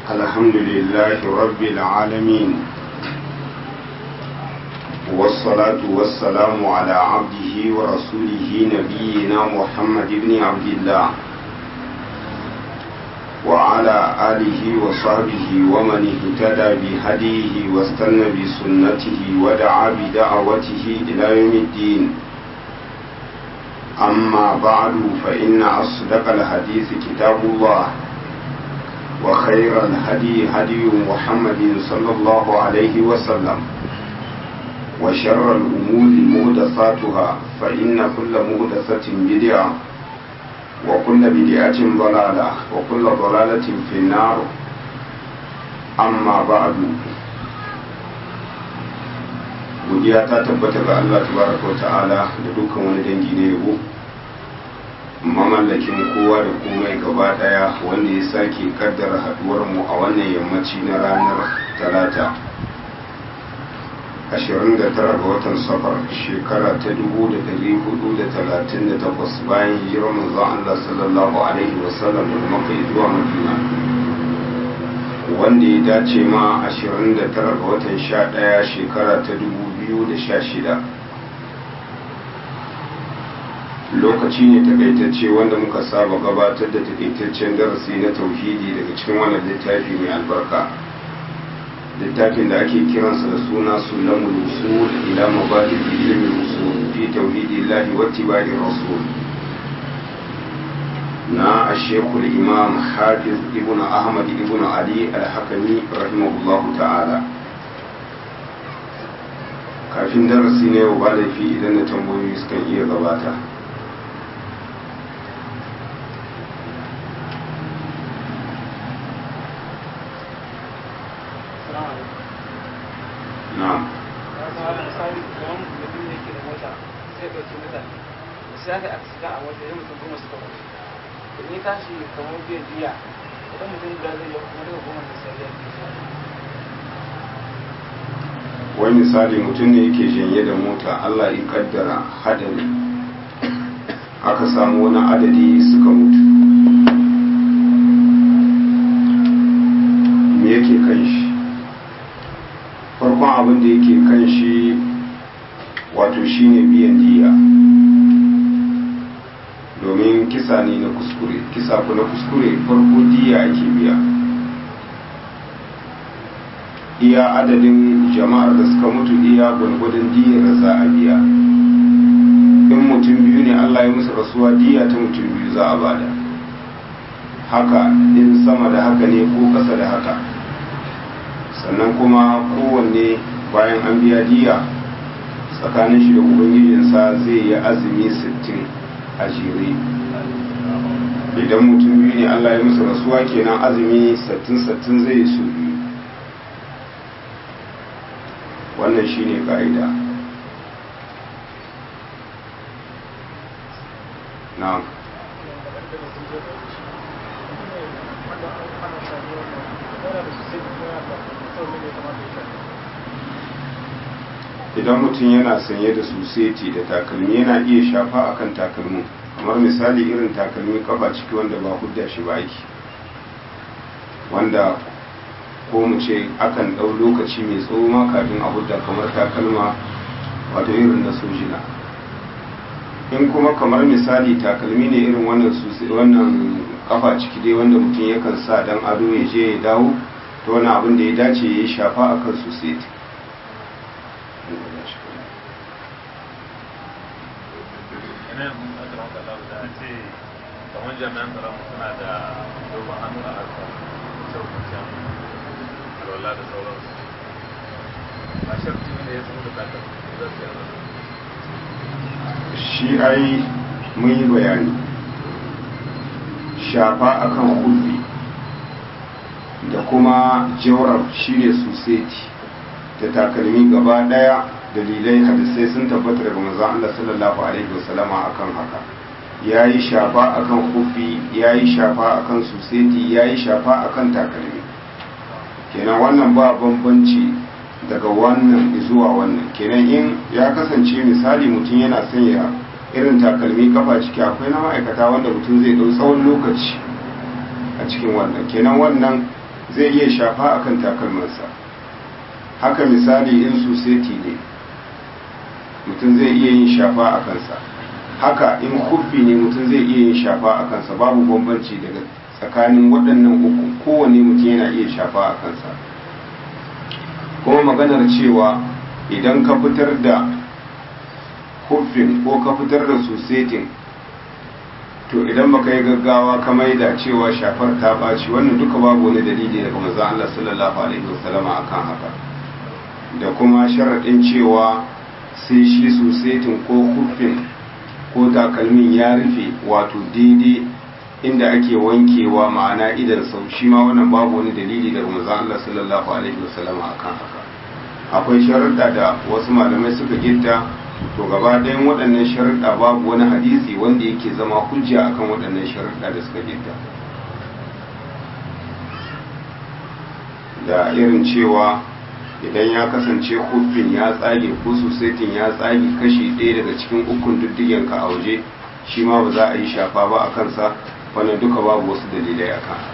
الحمد لله رب العالمين والصلاة والسلام على عبده ورسوله نبينا محمد بن عبد الله وعلى آله وصحبه ومن اهتدى بهديه واستنى بسنته ودعا بدعوته إلى يوم الدين أما بعد فإن أصدق الحديث كتاب الله وخير الهدي هدي محمد صلى الله عليه وسلم وشر الأمور مهدثاتها فإن كل مهدثة بدعة وكل بدعة ضلالة وكل ضلالة في النار أما بعد godiya ta tabbata ga Allah tabaraka wa ta'ala da dukkan wani dangi na yabo mamallakin kowa da komai gaba daya wanda ya sake kaddara haduwar mu a wannan yammaci na ranar talata 29 ga watan safar shekara ta 1438 bayan hijirar manzon Allah sallallahu alaihi wasallam daga Makka zuwa Madina wanda ya dace ma 29 ga watan 11 shekara ta 2016 lokaci ne takaitacce wanda muka saba gabatar da takaitaccen darasi na tauhidi daga cikin wannan littafi mai albarka littafin da ake kiransa da suna sulamul usul ila mabadi ilmi usul fi tauhidillahi wa tibai rasul na ashekul imam hafiz ibn ahmad ibn ali al-hakami rahimahullahu ta'ala kafin darasi ne ba laifi idan na tambayoyi sukan iya gabata na'am sai aka aksida a wata yi mutum goma suka mutu da ni tashi kamar biyan biya idan mutum guda zai yi kuma daga goma da sai ya wani misali mutum ne yake janye da mota allah ya kaddara hadari aka samu wani adadi suka mutu me yake kan shi farkon abin da yake kan shi wato shine biyan diya domin kisa ne na kuskure kisa ku na kuskure farko diya ake biya iya adadin jama'ar da suka mutu iya gwargwadon diyar da za a biya in mutum biyu ne allah ya musu rasuwa diya ta mutum biyu za a bada haka in sama da haka ne ko ƙasa da haka sannan kuma kowanne bayan an biya diya tsakanin shi da ubangijinsa zai yi azumi sittin a jere idan mutum biyu ne allah ya musu rasuwa kenan azumi sittin sittin zai yi su biyu wannan shine ka'ida na idan mutum yana sanye da suseti da takalmi yana iya shafa akan takalmin kamar misali irin takalmi kafa ciki wanda ba hudda shi ba ake wanda ko mu ce akan ɗau lokaci mai tsawo ma kafin a hudda kamar takalma wato irin na sojina in kuma kamar misali takalmi ne irin wannan wannan kafa ciki dai wanda mutum yakan sa dan ado ya je ya dawo to wani abin da ya dace ya yi shafa akan suseti kamar jami'an tsaron suna da dogon hannu a harkar kyau alwala da sauransu a shirki ne ya samu da takar za su yi shi ai mun yi bayani shafa akan kulli da kuma jawar shine suseti da takalmi gaba daya dalilai hadisai sun tabbata daga manzon Allah sallallahu alaihi wasallama akan haka yayi shafa akan kufi yayi shafa akan suseti yayi shafa akan takalmi kenan wannan ba bambanci daga wannan zuwa wannan kenan in ya kasance misali mutum yana sanya irin takalmi kafa ciki akwai na ma'aikata wanda mutum zai dau tsawon lokaci a cikin wannan kenan wannan zai iya shafa akan takalmansa haka misali in suseti ne mutum zai iya yin shafa a kansa haka in huffi ne mutum zai iya yin shafa a kansa babu bambanci daga tsakanin waɗannan uku kowane mutum yana iya shafa a kansa kuma maganar cewa idan ka fitar da huffin ko ka fitar da susetin to idan baka yi gaggawa ka maida cewa shafar ta ɓaci wannan duka babu wani dalili daga manzon Allah sallallahu alaihi wasallama akan haka da kuma sharaɗin cewa sai shi susetin ko huffin ko takalmin ya rufe wato daidai inda ake wankewa ma'ana idan sau shi ma wannan babu wani dalili daga manzon Allah sallallahu alaihi wasallama akan haka akwai sharuɗa da wasu malamai suka gitta to gaba ɗayan waɗannan sharuɗa babu wani hadisi wanda yake zama hujja akan waɗannan sharuɗa da suka gitta da irin cewa idan ya kasance hufin ya tsage ko susetin ya tsage kashi ɗaya daga cikin ukun diddigenka a waje shi ma ba za a yi shafa ba a kansa wannan duka babu wasu dalilai a kan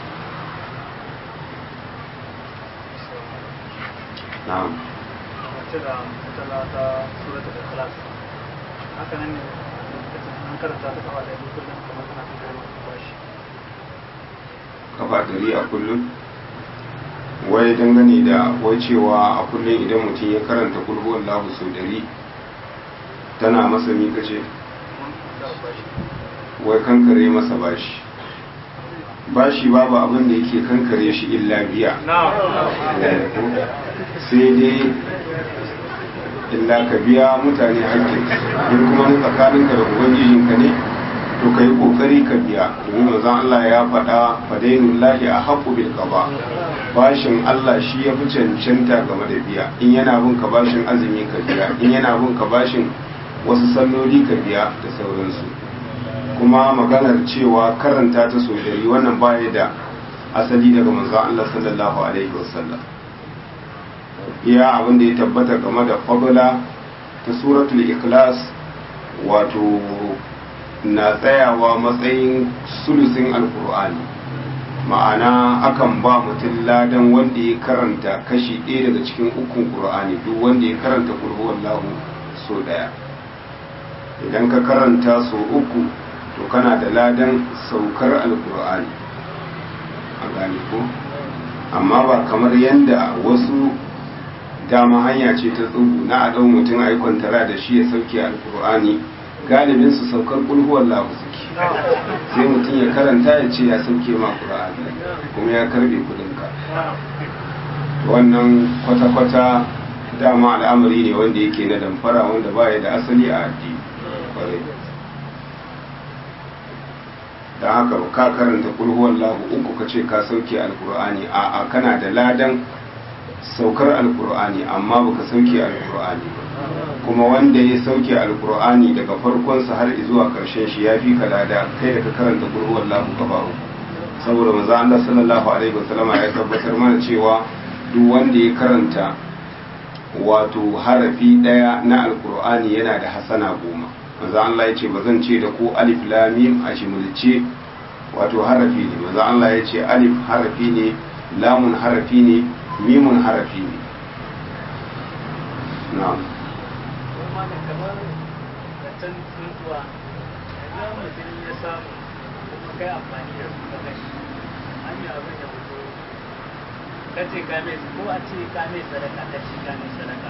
na'am mace da mutala ta suratul ikhlas haka nan ne an karanta ta kafa da kullum kamar tana ta kai masu bashi kafa dari a kullum wai dangane da wai cewa a kullum idan mutum ya karanta kulhu Allahu sau dari tana masa mika ce wai kankare masa bashi bashi babu abin da yake kankare shi illa biya sai dai illa ka biya mutane hakkin in kuma na tsakaninka da ubangijinka ne to ka yi kokari ka biya domin manzon Allah ya faɗa fadainul lahi a haqqu bil qada bashin Allah shi ya fi cancanta game da biya in yana bin ka bashin azumi ka biya in yana bin ka bashin wasu salloli ka biya da sauransu kuma maganar cewa karanta ta so dari wannan baya da asali daga manzon Allah sallallahu alaihi wasallam iya abin da ya tabbata game da fadla ta suratul ikhlas wato na tsayawa matsayin sulusin alkur'ani ma'ana akan ba mutum ladan wanda ya karanta kashi ɗaya daga cikin ukun ƙur'ani duk wanda ya karanta wallahu so ɗaya idan ka karanta so uku to kana da ladan saukar alkur'ani a gane ko amma ba kamar yadda wasu dama hanya ce ta tsubu na a ɗau mutum a yi kwantara da shi ya sauke alkur'ani galibin su saukar kulhuwar lahu suke sai mutum ya karanta ya ce ya sauke ma ƙura'ani kuma ya karbe kudinka wannan kwata-kwata dama al'amari ne wanda yake na damfara wanda baya da asali a addini kwarai da haka ka karanta kulhuwar lahu uku ka ce ka sauke alkur'ani a kana da ladan saukar alkur'ani amma baka sauke alkur'ani ba kuma wanda ya sauke alkur'ani daga farkonsa har zuwa karshen shi ya fi ka lada kai da ka karanta kurhuwar lahu gaba uku saboda maza Allah sallallahu alaihi wasallam ya tabbatar mana cewa duk wanda ya karanta wato harafi daya na alkur'ani yana da hasana goma maza Allah ya ce ba zan ce da ku alif lam mim a shimulce wato harafi ne maza Allah ya ce alif harafi ne lamun harafi ne mimun harafi ne na'am kuma da kamar da can tsuntuwa idan mutum ya samu kuma kai amfani da su ka gashi an yi abin da fito ka ce ka mai ko a ce ka mai sadaka ka ce ka mai sadaka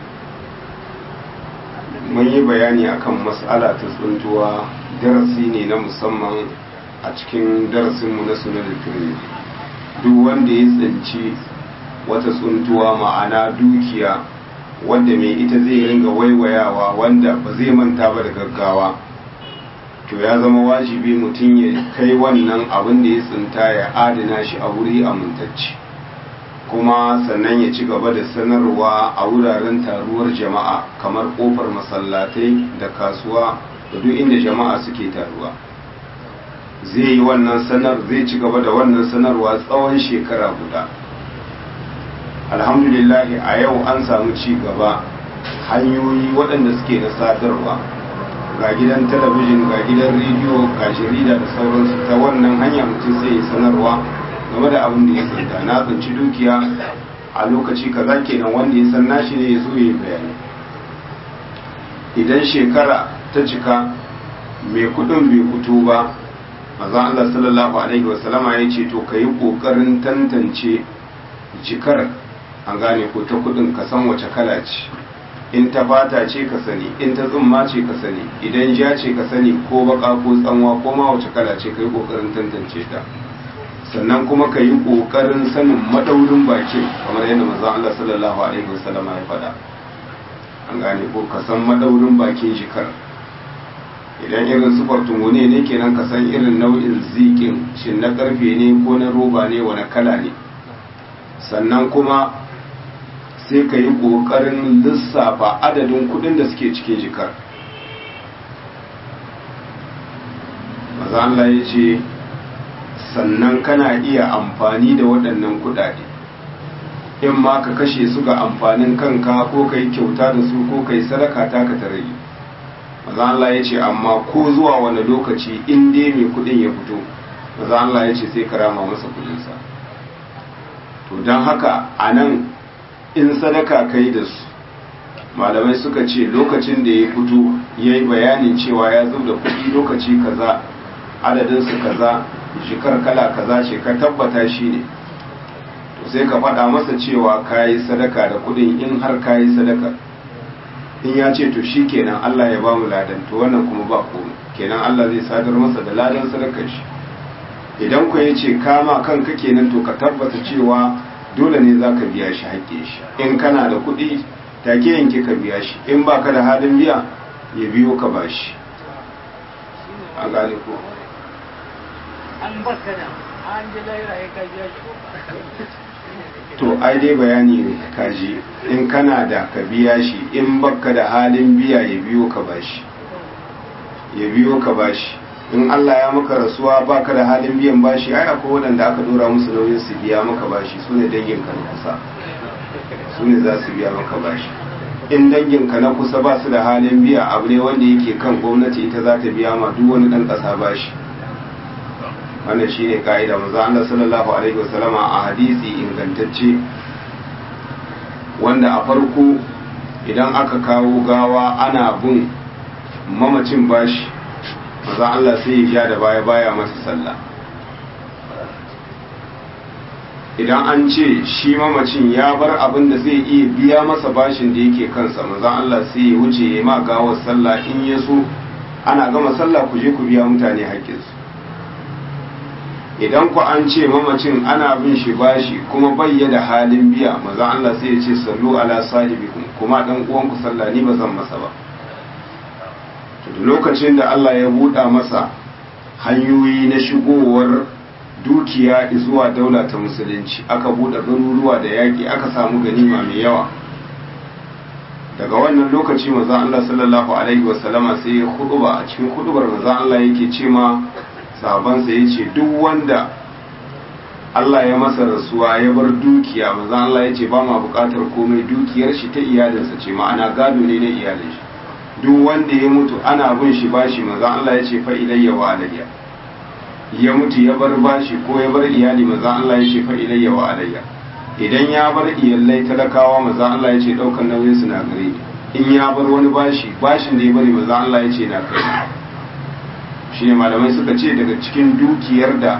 mun yi bayani akan mas'ala ta tsuntuwa darasi ne na musamman a cikin darasinmu na sunan turmi duk wanda ya tsinci wata tsuntuwa ma'ana dukiya wanda mai ita zai ringa waiwayawa wanda ba zai manta ba da gaggawa to ya zama wajibi mutum ya kai wannan abin da ya tsinta ya adana shi a wuri amintacce kuma sannan ya ci gaba da sanarwa a wuraren taruwar jama'a kamar kofar masallatai da kasuwa da duk inda jama'a suke taruwa zai yi wannan sanar zai ci gaba da wannan sanarwa tsawon shekara guda alhamdulillahi a yau an samu ci gaba hanyoyi waɗanda suke na sadarwa ga gidan talabijin ga gidan rediyo ga jarida da sauransu ta wannan hanya mutum sai ya sanarwa game da abin da ya tsinta na tsinci dukiya a lokaci kaza kenan wanda ya san nashi ne ya zo ya yi bayani idan shekara ta cika mai kudin bai fito ba maza Allah sallallahu alaihi wasallama ya ce to ka yi kokarin tantance cikar an gane ko ta kudin ka san wace kala ce in ta fata ce ka sani in ta tsumma ce ka sani idan ja ce ka sani ko baka ko tsanwa ko ma wace kala ce ka yi kokarin tantance ta sannan kuma ka yi kokarin sanin madaurin bakin kamar yadda maza Allah sallallahu alaihi wasallama ya faɗa an gane ko ka san madaurin bakin jikar idan irin sufar tumone ne kenan ka san irin nau'in zikin shin na karfe ne ko na roba ne wani kala ne sannan kuma sai ka yi ƙoƙarin lissafa adadin kudin da suke cikin jikar maza Allah ya ce sannan kana iya amfani da waɗannan kudade in ma ka kashe su ga amfanin kanka ko ka yi kyauta da su ko ka yi sadaka ta ka tare maza Allah ya ce amma ko zuwa wani lokaci in dai mai kudin ya fito maza Allah ya ce sai ka rama masa kudinsa to don haka a nan in sadaka kai da su malamai suka ce lokacin da ya fito ya yi bayanin cewa ya zo da kudi lokaci kaza adadinsu kaza shekar kala kaza ce ka tabbata shi ne to sai ka faɗa masa cewa ka yi sadaka da kudin in har ka yi sadaka in ya ce to shi kenan Allah ya ba mu ladan to wannan kuma ba komai kenan Allah zai sadar masa da ladan sadakar shi idan ku ya ce kama kanka kenan to ka tabbata cewa dole ne za ka biya shi haƙƙe shi in kana da kuɗi take yanke ka biya shi in ba ka da halin biya ya biyo ka ba shi a gane ko an baka da an ji laira ya ka biya shi to ai dai bayani ne kaji in kana da ka biya shi in baka da halin biya ya biyo ka ba shi ya biyo ka ba shi in Allah ya maka rasuwa baka da halin biyan bashi ai akwai waɗanda aka dora musu nauyin su biya maka bashi su ne danginka na kusa su ne za su biya maka bashi in danginka na kusa ba su da halin biya abu ne wanda yake kan gwamnati ita za ta biya ma duk wani ɗan ƙasa bashi wannan shi ne ka'ida maza Allah sallallahu alaihi wasallama a hadisi ingantacce wanda a farko idan aka kawo gawa ana bin mamacin bashi maza Allah sai ya ja da baya baya masa sallah idan an ce shi mamacin ya bar abin da zai iya biya masa bashin da yake kansa maza Allah sai ya wuce ya ma gawar sallah in ya so ana gama sallah ku je ku biya mutane haƙƙinsu idan ku an ce mamacin ana bin shi bashi kuma bayya da halin biya maza Allah sai ya ce sallu ala sahibikum kuma dan uwanku sallah ni ba zan masa ba lokacin da Allah ya buɗa masa hanyoyi na shigowar dukiya zuwa daula ta musulunci aka buɗe garuruwa da yaƙi aka samu ganima mai yawa daga wannan lokaci maza Allah sallallahu alaihi wasallama sai ya huduba a cikin hudubar maza Allah yake ce ma sahabansa ya ce duk wanda Allah ya masa rasuwa ya bar dukiya maza Allah ya ce ba ma buƙatar komai dukiyar shi ta iyalinsa ce ma'ana gado ne na iyalin shi duk wanda ya mutu ana bin shi bashi maza Allah ya ce fa ilayya wa alayya ya mutu ya bar bashi ko ya bar iyali maza Allah ya ce fa ilayya wa alayya idan ya bar iyalai talakawa maza Allah ya ce daukan nauyin su na gare in ya bar wani bashi bashin da ya bari maza Allah ya ce na kai shi ne malamai suka ce daga cikin dukiyar da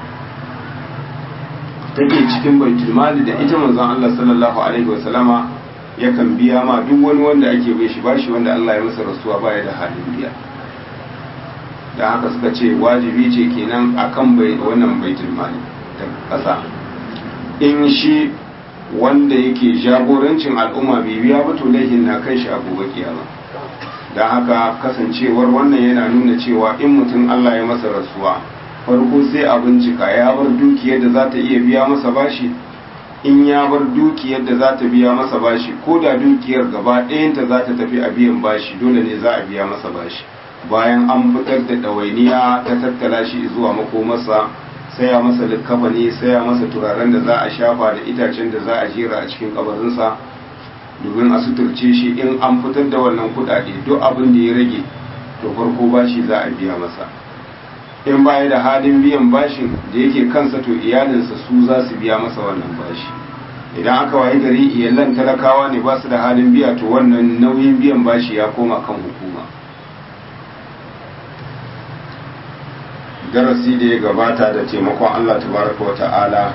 take cikin baitul mali da ita manzon Allah sallallahu alaihi wasallama yakan biya ma duk wani wanda ake bai shi bashi wanda Allah ya masa rasuwa baya da halin biya da haka suka ce wajibi ce kenan akan bai wannan baitul mali da ƙasa in shi wanda yake jagorancin al'umma bai biya ba to laihin na kai shi a gobe kiyama da haka kasancewar wannan yana nuna cewa in mutum Allah ya masa rasuwa farko sai a bincika ya bar dukiyar da za ta iya biya masa bashi in ya bar dukiyar da za ta biya masa bashi ko da dukiyar gaba ɗayanta za ta tafi a biyan bashi dole ne za a biya masa bashi bayan an fitar da ɗawainiya ta tattala shi zuwa makomarsa saya masa likkafani saya masa turaren da za a shafa da itacen da za a jera a cikin kabarinsa domin a suturce shi in an fitar da wannan kuɗaɗe duk abin da ya rage to farko bashi za a biya masa in baya da halin biyan bashin da yake kansa to iyalinsa su za su biya masa wannan bashi idan aka waye gari iyalan talakawa ne ba su da halin biya to wannan nauyin biyan bashi ya koma kan hukuma darasi da ya gabata da taimakon Allah tabaraka wa ta'ala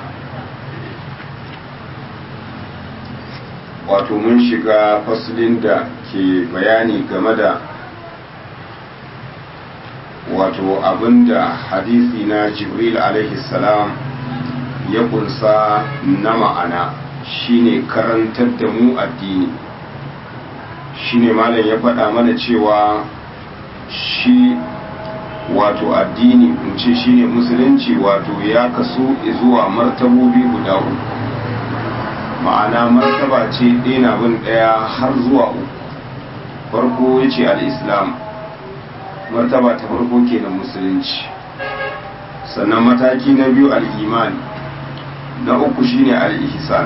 wato mun shiga fasulin da ke bayani game da wato abinda hadisi na jibril alaihi salam ya kunsa na ma'ana shine karantar da mu addini shine malam ya faɗa mana cewa shi wato addini in ce shine musulunci wato ya kasu zuwa martabobi guda uku ma'ana martaba ce ɗaya bin ɗaya har zuwa uku farko ya ce al'islam martaba ta farko kenan musulunci sannan mataki na biyu al'imani na uku shine al'ihsan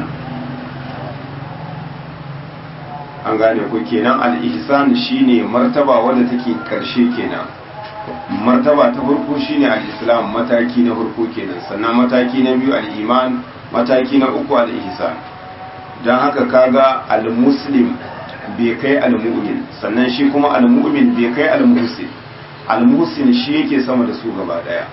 an gane ku kenan al'ihsan shine martaba wadda take karshe kenan martaba ta farko shine al-islam mataki na farko kenan sannan mataki na biyu al-iman mataki na uku al-ihsan dan haka kaga al-muslim bai kai al-mu'min sannan shi kuma al-mu'min bai kai al-muhsin al-muhsin shi yake sama da su gaba daya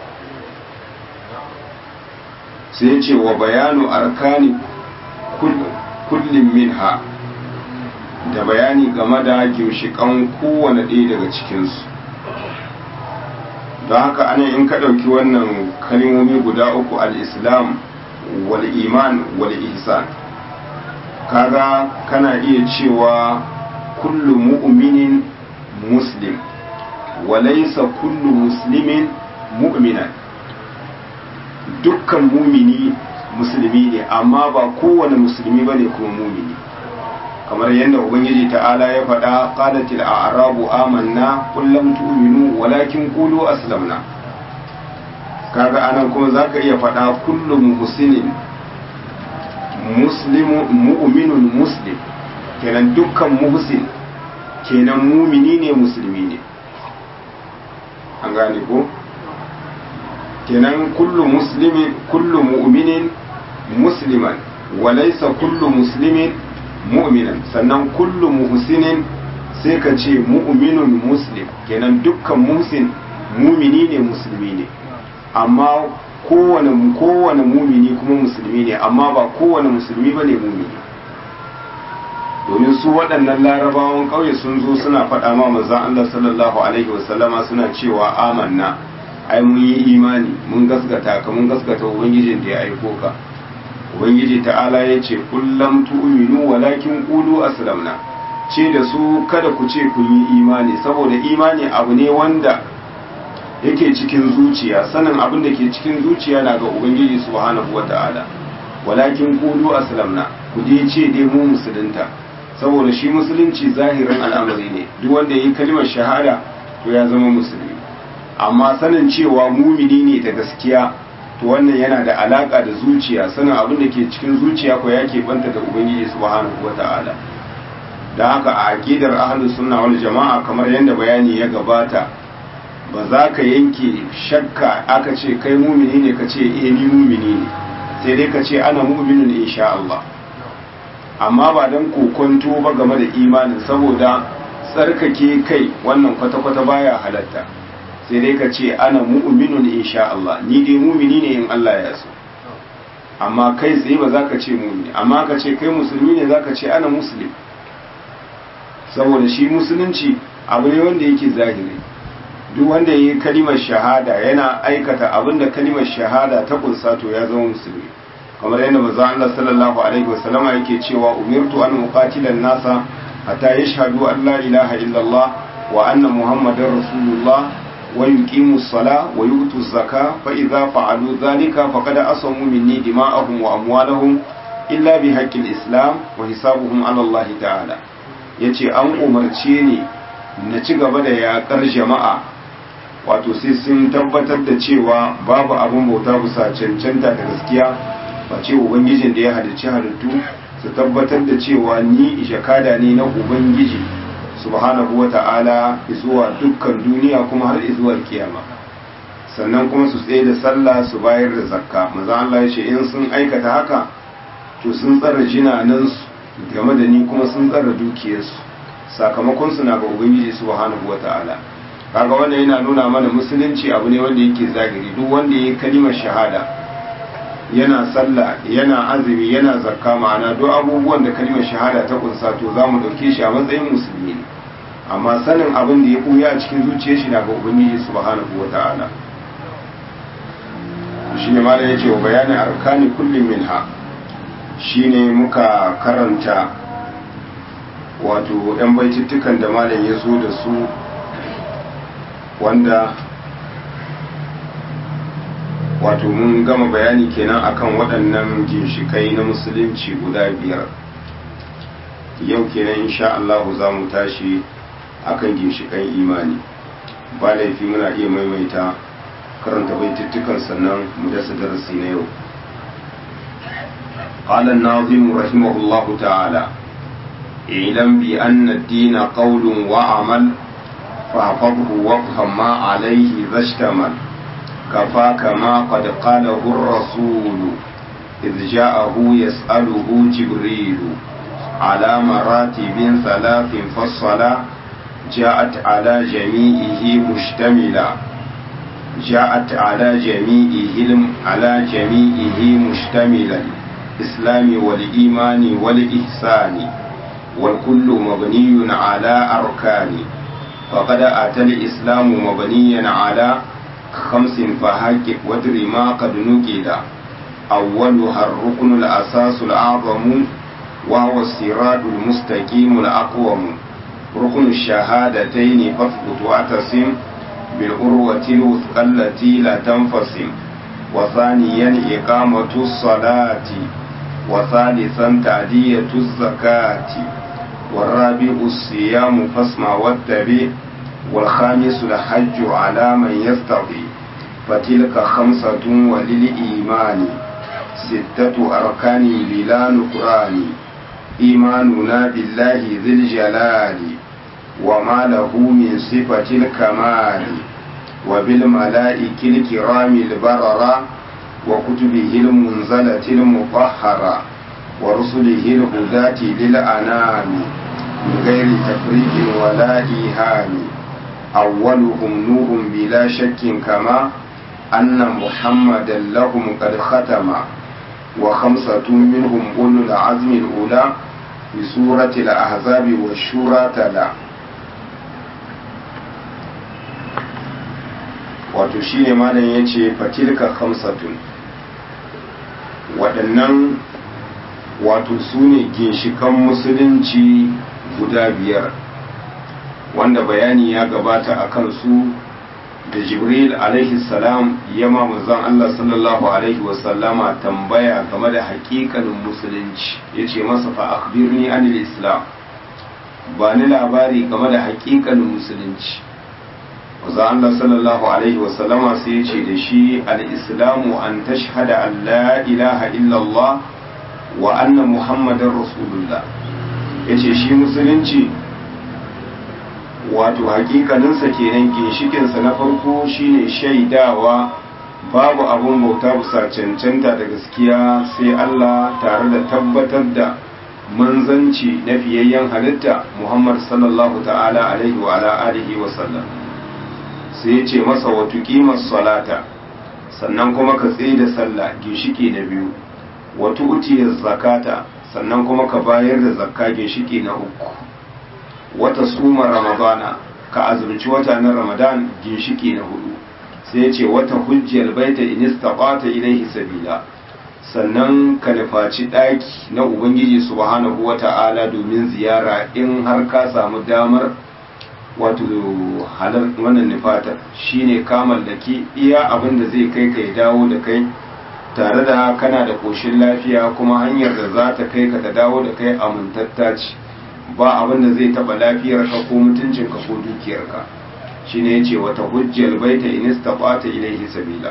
sai ce wa bayanu arkani kullum minha da bayani game da ginshiƙan kowane ɗaya daga cikinsu don haka ana in ka ɗauki wannan kalmomi guda uku al-islam wal iman wal ihsan kaga kana iya cewa kullu mu'minin muslim wa laysa kullu muslimin mu'minan dukkan mumini musulmi ne amma ba kowane musulmi bane kuma mumini kamar yadda ubangiji ta'ala ya faɗa qalatil a'rabu amanna qul lam tu'minu walakin qulu aslamna kaga anan kuma zaka iya faɗa kullu muhsinin muslimu mu'minun muslim kenan dukkan muhsin kenan mumini ne musulmi ne an gane ko kenan kullu muslimin kullu mu'minin musliman wa laysa kullu muslimin mu'minan sannan kullu muhsinin sai ka ce mu'minun muslim kenan dukkan muhsin mumini ne musulmi ne amma kowane kowane mumini kuma musulmi ne amma ba kowane musulmi bane mumini domin su waɗannan larabawan ƙauye sun zo suna faɗa ma manzon Allah sallallahu alaihi wasallama suna cewa amanna ai mun yi imani mun gaskata ka mun gaskata ubangijin da ya aiko ka ubangiji ta'ala ya ce kullum tu'minu walakin qulu aslamna ce da su kada ku ce kun yi imani saboda imani abu ne wanda yake cikin zuciya sanin abin da ke cikin zuciya na ga ubangiji subhanahu wata'ala walakin qulu aslamna ku dai ce dai mu musulunta saboda shi musulunci zahirin al'amari ne duk wanda ya yi kalmar shahada to ya zama musulmi amma sanin cewa mumini ne da gaskiya to wannan yana da alaka da zuciya sanin abin da ke cikin zuciya ko ya banta da ubangiji subhanahu wata'ala da haka a aqidar ahlus sunna wal jama'a kamar yadda bayani ya gabata ba za ka yanke shakka aka ce kai mumini ne ka ce eh ni mumini ne sai dai ka ce ana mu'minun insha Allah amma ba dan kokonto ba game da imanin saboda tsarkake kai wannan kwata-kwata baya halatta sai dai ka ce ana mu'minun insha Allah ni dai mumini ne in Allah ya so amma kai tsaye ba za ka ce mumini amma ka ce kai musulmi ne za ka ce ana muslim saboda shi musulunci abu ne wanda yake zahiri duk wanda ya yi kalimar shahada yana aikata abin da kalimar shahada ta kunsa to ya zama musulmi kamar yadda manzo Allah sallallahu alaihi wasallam yake cewa umirtu an uqatila nasa hatta yashhadu an la ilaha illallah wa anna muhammadar rasulullah ويقيموا الصلاة ويؤتوا الزكاة فإذا فعلوا ذلك فقد أصموا مني دماءهم وأموالهم إلا بحق الإسلام وحسابهم على الله تعالى yace an umarce ni na ci gaba da yaƙar jama'a wato sai sun tabbatar da cewa babu abin bauta bisa cancanta da gaskiya ba ce ubangijin da ya halicci halittu su tabbatar da cewa ni jakada ne na ubangiji subhanahu wa ta'ala zuwa dukkan duniya kuma har zuwa kiyama sannan kuma su tsaye da sallah su bayar da zakka maza Allah ya ce in sun aikata haka to sun tsara jinanansu game da ni kuma sun tsara dukiyarsu sakamakon su na ga ubangiji subhanahu wata'ala kaga wannan yana nuna mana musulunci abu ne wanda yake zahiri duk wanda ya kalimar shahada yana sallah yana azumi yana zakka ma'ana duk abubuwan da kalimar shahada ta kunsa to za mu ɗauke shi a matsayin musulmi ne amma sanin abin da ya ɓuya a cikin zuciyar shi na ga ubangiji subhanahu wata'ala shi ne malam ya ce wa bayanin arkani kullum minha shi ne muka karanta wato 'yan baitittukan da malam ya zo da su wanda wato mun gama bayani kenan akan waɗannan ginshikai na musulunci guda biyar yau kenan insha Allah za mu tashi akan ginshikan imani ba laifi muna iya maimaita karanta baitittukan sannan mu dasa darasi na yau قال الناظم رحمه الله تعالى اعلم بأن الدين قول وعمل فاحفظه وافهم ما عليه ذا اشتمل كفاك ما قد قاله الرسول إذ جاءه يسأله جبريل على مراتب ثلاث فالصلاة جاءت على جميعه مشتملا جاءت على جميعه على جميعه مشتملا الإسلام والإيمان والإحسان والكل مبني على أركان فقد أتى الإسلام مبنيا على خمس فهاجب وادر ما قد نقل أولها الركن الأساس الأعظم وهو الصراط المستقيم الأقوم ركن الشهادتين فاثبت واعتصم بالعروة الوثقى التي لا تنفصم وثانيا إقامة الصلاة وثالثا تعدية الزكاة والرابع الصيام فاسمع واتبع والخامس الحج على من يستطيع فتلك خمسة وللإيمان ستة أركان بلا نكران إيماننا بالله ذي الجلال وما له من صفة الكمال وبالملائكة الكرام البررة وكتبه المنزلة المطهرة ورسله الهداة للأنام من غير تفريق ولا إيهام أولهم نور بلا شك كما أن محمدا لهم قد ختم وخمسة منهم أولو العزم الأولى بسورة الأحزاب والشورى تلا wato shi ne malam ya ce fatilka hamsatun waɗannan wato su ne ginshikan musulunci guda biyar wanda bayani ya gabata a kansu da jibril alaihi salam ya manzon Allah sallallahu alaihi wasallama tambaya game da hakikanin musulunci ya ce masa fa akhbirni anil islam ba ni labari game da hakikanin musulunci manzon Allah sallallahu alaihi wasallama sai ya ce da shi al-islamu an tashhada an la ilaha illallah wa anna muhammadar rasulullah yace shi musulunci wato hakikaninsa kenan ginshikinsa na farko shine shaidawa babu abun bauta bisa cancanta da gaskiya sai Allah tare da tabbatar da manzanci na fiyayyen halitta Muhammad sallallahu ta'ala alaihi wa ala alihi wa sallam sai ya ce masa wa tuqimas salata sannan kuma ka tsaye da sallah ginshiki na biyu wa tu'tiyaz zakata sannan kuma ka bayar da zakka ginshiki na uku wata suma ramadana ka azumci wata na ramadan ginshiki na hudu sai ya ce wata hujjiyar baita in istaqata ilaihi sabila sannan ka nufaci ɗaki na ubangiji subhanahu wata'ala domin ziyara in har ka samu damar wato halar wannan nufatar shine ka mallaki iya abin da zai kai ka ya dawo da kai tare da kana da koshin lafiya kuma hanyar da za ta kai ka ta dawo da kai amintatta ce ba abin da zai taba lafiyarka ko mutuncinka ko dukiyarka shine yace wata hujjal baita in istata ilaihi sabila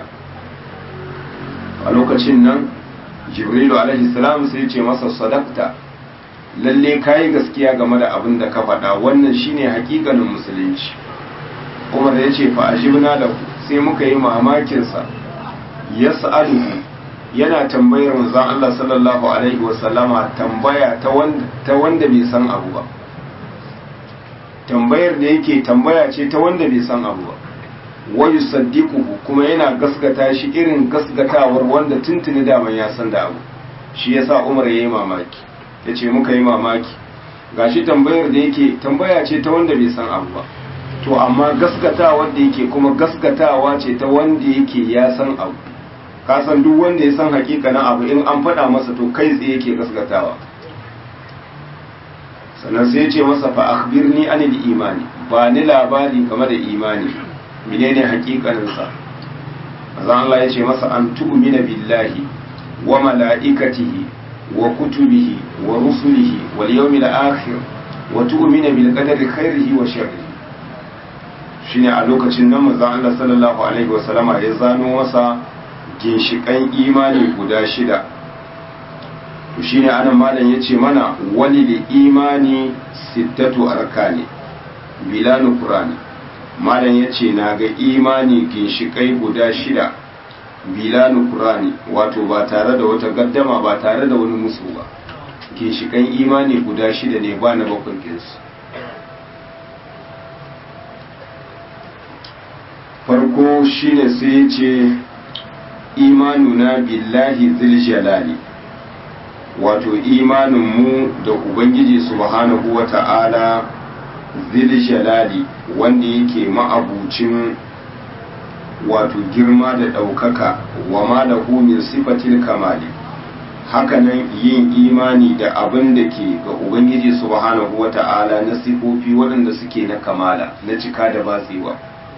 a lokacin nan jibrilu alaihi salam sai yace masa sadaqta lalle kai gaskiya game da abin da ka faɗa wannan shine hakikanin musulunci umar ya ce fa ajibna da sai muka yi mamakinsa ya sa'aluhu yana tambayar manzon Allah sallallahu alaihi wasallama tambaya ta wanda ta wanda bai san abu ba tambayar da yake tambaya ce ta wanda bai san abu ba wa yusaddiquhu kuma yana gaskata shi irin gaskatawar wanda tuntuni daman ya san da abu shi yasa Umar yayi mamaki yace muka yi mamaki gashi tambayar da yake tambaya ce ta wanda bai san abu ba to amma gaskatawa da yake kuma gaskatawa ce ta wanda yake ya san abu ka san duk wanda ya san hakikanin abu in an faɗa masa to kai tsaye yake gaskatawa sannan sai ya ce masa fa akhbirni anil imani ba ni labari game da imani menene hakikanin sa azan Allah ya ce masa an tu'mina billahi wa mala'ikatihi wa kutubihi wa rusulihi wal yawmil akhir wa tu'mina bil qadari khairihi wa sharrihi shine a lokacin nan manzon Allah sallallahu alaihi wa sallama ya zano masa ginshikan imani guda shida to shine anan malam yace mana wali li imani sittatu arkani bila nukrani malam yace na ga imani ginshikai guda shida bila nukrani wato ba tare da wata gaddama ba tare da wani musu ba ginshikan imani guda shida ne ba na bakwai kinsu farko shine sai ya ce imanuna billahi zil jalali wato imaninmu da ubangiji subhanahu wa ta'ala zil jalali wanda yake ma'abucin wato girma da ɗaukaka wa ma da min sifatil kamali hakanan yin imani da abin da ke ga ubangiji subhanahu wa ta'ala na sifofi waɗanda suke na kamala na cika da batsewa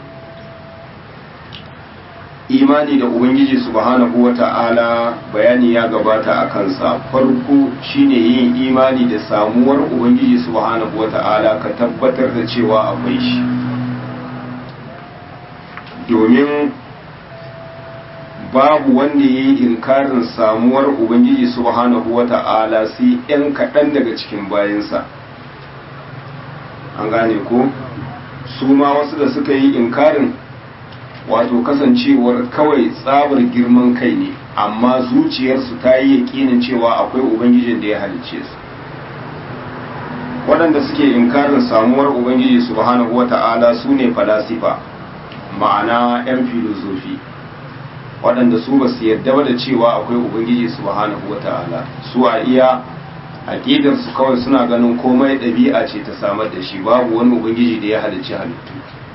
imani da ubangiji subhanahu wa ta'ala bayani ya gabata a kansa farko shine yin imani da samuwar ubangiji subhanahu wa ta'ala ka tabbatar da cewa akwai shi domin babu wanda ya yi inkarin samuwar ubangiji subhanahu wa ta'ala sai 'yan kaɗan daga cikin bayansa an gane ko su ma wasu da suka yi inkarin wato kasancewar kawai tsabar girman kai ne amma zuciyarsu ta yi yakinin cewa akwai ubangijin da ya halicce su waɗanda suke inkarin samuwar ubangiji subhanahu wata'ala su ne falasifa ma'ana 'yan filozofi waɗanda su ba su yarda ba da cewa akwai ubangiji subhanahu wata'ala su a iya aƙidarsu kawai suna ganin komai ɗabi'a ce ta samar da shi babu wani ubangiji da ya halicci halittu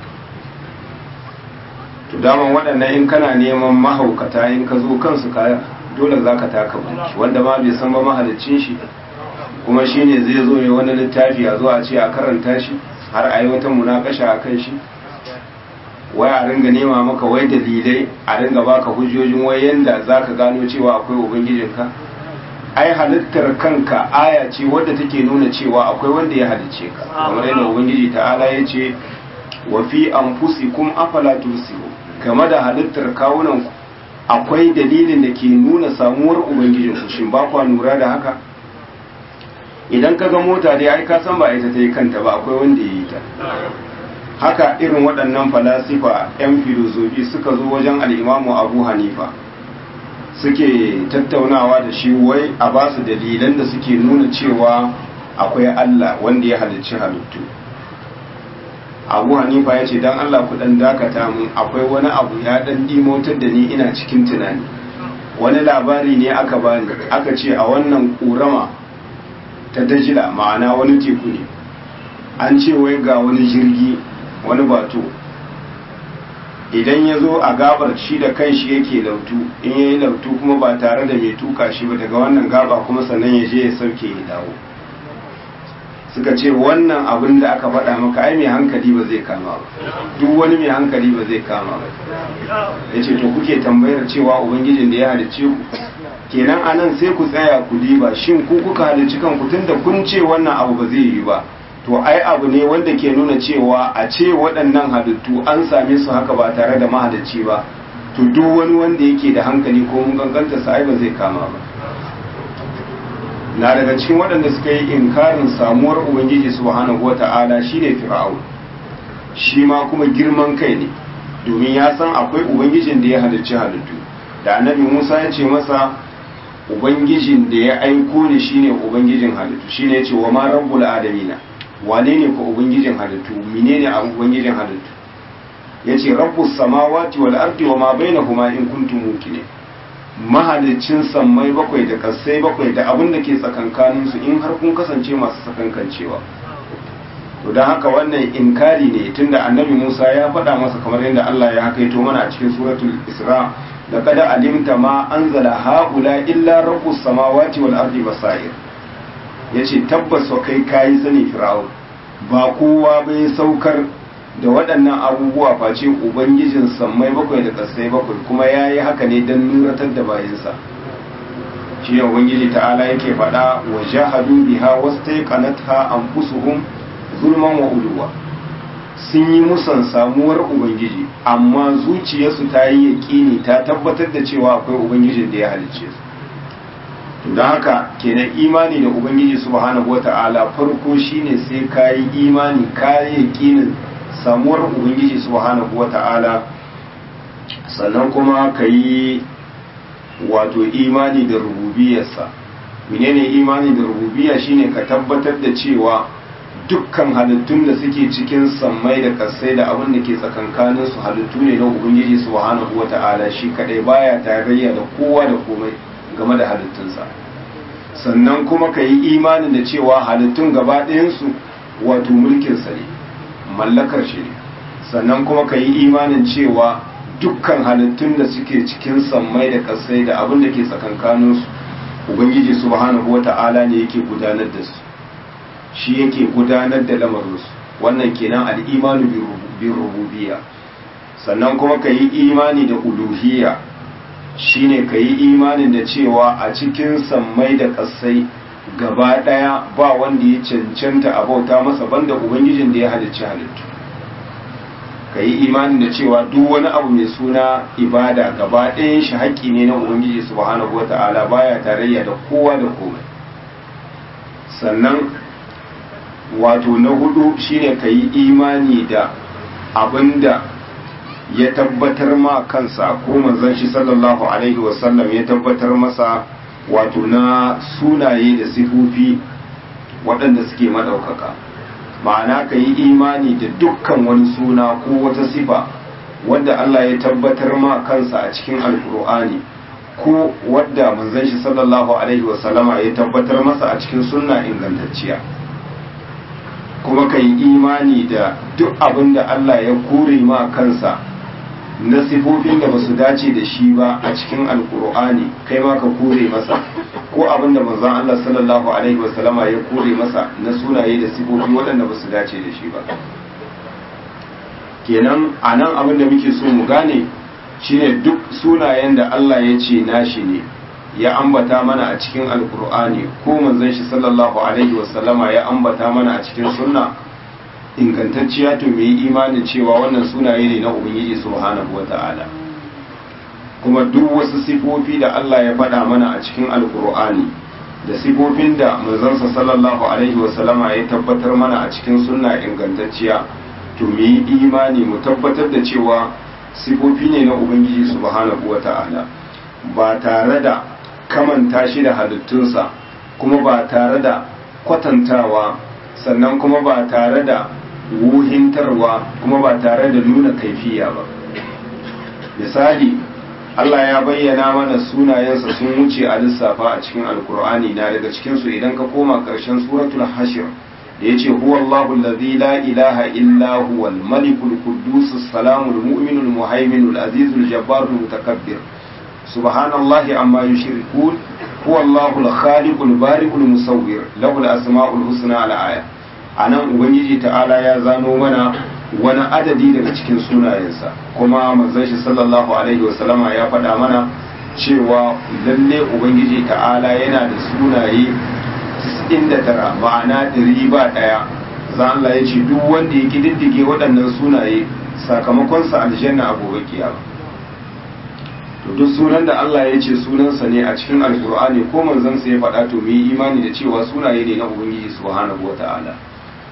to daman waɗannan in kana neman mahaukata in ka zo kansu ka dole za ka taka bunki wanda ma bai san ba mahalicin shi kuma shi ne zai zo ya wani littafi a zo a ce a karanta shi har a yi wata munakasha a kan shi wai a ringa nema maka wai dalilai a ringa baka hujjojin wai yanda za ka gano cewa akwai ubangijinka ai halittar kanka aya ce wadda take nuna cewa akwai wanda ya halicce ka kamar yadda ubangiji ta'ala ya ce wa fi anfusikum afala tusiru game da halittar kawunan ku akwai dalilin da ke nuna samuwar ubangijin ku shin ba kwa lura da haka idan ka ga mota dai ai ka san ba ita ta yi kanta ba akwai wanda ya yi ta haka irin waɗannan falasifa 'yan filozofi suka zo wajen al'imamu abu hanifa suke tattaunawa da shi wai a ba su dalilan da suke nuna cewa akwai allah wanda ya halicci halittu abu hanifa ya ce don allah ku dan dakata mun akwai wani abu ya dan dimotar da ni ina cikin tunani wani labari ne aka bani aka ce a wannan ƙorama ta dajila ma'ana wani teku ne an ce wai ga wani jirgi wani bato idan ya zo a gabar shi da kanshi yake lautu in ya yi lautu kuma ba tare da mai tuka shi ba daga wannan gaba kuma sannan ya je ya sauke ya dawo suka ce wannan abin da aka faɗa maka ai mai hankali ba zai kama ba duk wani mai hankali ba zai kama ba ya ce to kuke tambayar cewa ubangijin da ya halicce ku kenan anan sai ku tsaya ku diba shin ku kuka halicci kanku tunda kun ce wannan abu ba zai yi ba to ai abu ne wanda ke nuna cewa a ce waɗannan halittu an same su haka ba tare da mahalicci ba to duk wani wanda yake da hankali ko mun kankanta sa ai ba zai kama ba na daga cikin waɗanda suka yi inkarin samuwar ubangiji subhanahu wata'ala shine fir'aun shi ma kuma girman kai ne domin ya san akwai ubangijin da ya halicci halittu da annabi Musa ya ce masa ubangijin da ya aiko ni shine ubangijin halittu shine yace wa ma rabbul alamina wane ne ko ubangijin halittu menene a ubangijin halittu yace rabbus samawati wal ardi wa ma bainahuma in kuntum muqinin mahalicin sammai bakwai da kasai bakwai da abin da ke tsakankanin su in har kun kasance masu sakankancewa to dan haka wannan inkari ne tunda annabi Musa ya faɗa masa kamar yadda Allah ya hakaito mana a cikin suratul Isra لقد علمت ما أنزل هؤلاء إلا رب السماوات والأرض بصائر yace tabbas wa kai kayi sani fir'aun ba kowa bai saukar da waɗannan abubuwa face ubangijin sammai bakwai da ƙasai bakwai kuma ya yi haka ne don nuratar da bayansa shi ne ubangiji ta'ala yake faɗa wa jahadu biha wastaiqanatha anfusuhum zulman wa uluwa sun yi musan samuwar ubangiji amma zuciyarsu ta yi yaƙini ta tabbatar da cewa akwai ubangijin da ya halicce su don haka kenan imani da ubangiji subhanahu wata'ala farko shine sai ka yi imani ka yi yaƙinin samuwar ubangiji subhanahu wata'ala sannan kuma ka yi wato imani da rububiyarsa menene imani da rububiya shine ka tabbatar da cewa dukkan halittun da suke cikin sammai da kasai da abin da ke tsakankanin su halittu ne na ubangiji subhanahu wata'ala shi kadai baya tarayya da kowa da komai game da halittunsa sannan kuma ka yi imanin da cewa halittun gaba ɗayansu wato mulkinsa ne mallakar shi ne sannan kuma ka yi imanin cewa dukkan halittun da suke cikin sammai da kasai da abin da ke tsakankanin su ubangiji subhanahu wata'ala ne yake gudanar da su shi yake gudanar da lamarinsu wannan kenan al'imanu bin rububiyya sannan kuma ka yi imani da uluhiyya shine ka yi imanin da cewa a cikin sammai da ƙasai gaba ɗaya ba wanda ya cancanta a bauta masa banda ubangijin da ya halicci halittu ka yi imanin da cewa duk wani abu mai suna ibada gaba ɗayan shi haƙƙi ne na ubangiji subhanahu wata'ala baya tarayya da kowa da komai sannan wato na hudu shine ka yi imani da abinda ya tabbatar ma kansa ko manzon shi sallallahu alaihi wasallam ya tabbatar masa wato na sunaye da sifofi waɗanda suke maɗaukaka ma'ana ka yi imani da dukkan wani suna ko wata sifa wadda Allah ya tabbatar ma kansa a cikin alkur'ani ko wadda manzon shi sallallahu alaihi wasallama ya tabbatar masa a cikin sunna ingantacciya kuma ka yi imani da duk abin da Allah ya kore ma kansa na sifofin da ba su dace da shi ba a cikin alkur'ani kai ma ka kore masa ko abin da manzon Allah sallallahu alaihi wasallama ya kore masa na sunaye da sifofi waɗanda ba su dace da shi ba kenan a nan abin da muke so mu gane shine duk sunayen da Allah ya ce nashi ne ya ambata mana a cikin alkur'ani ko manzon shi sallallahu alaihi wasallama ya ambata mana a cikin sunna ingantacciya to mu yi imanin cewa wannan sunaye ne na ubangiji subhanahu wata'ala kuma duk wasu sifofi da Allah ya faɗa mana a cikin alkur'ani da sifofin da manzansa sallallahu alaihi wasallama ya tabbatar mana a cikin sunna ingantacciya to mu yi imani mu tabbatar da cewa sifofi ne na ubangiji subhanahu wata'ala ba tare da kamanta shi da halittunsa kuma ba tare da kwatantawa sannan kuma ba tare da wuhintarwa kuma ba tare da nuna kaifiya ba misali Allah ya bayyana mana sunayensa sun wuce a lissafa a cikin alkur'ani na daga cikinsu idan ka koma ƙarshen suratul hashir da ya ce huwallahu allazi la ilaha illa huwal malikul quddus salamul mu'minul muhaiminul azizul jabbarul mutakabbir subhanallahi amma yushrikun huwallahu al-khaliqul bari'ul musawwir lahul asma'ul husna al-aya anan ubangiji ta'ala ya zano mana wani adadi daga cikin sunayensa kuma manzon shi sallallahu alaihi wasallama ya faɗa mana cewa lalle ubangiji ta'ala yana da sunaye 99 ma'ana ɗari ba ɗaya za Allah ya ce duk wanda ya kididdige waɗannan sunaye sakamakonsa aljanna a gobe kiyama to duk sunan da Allah ya ce sunansa ne a cikin alkur'ani ko manzansa ya faɗa to mu yi imani da cewa sunaye ne na ubangiji subhanahu wata'ala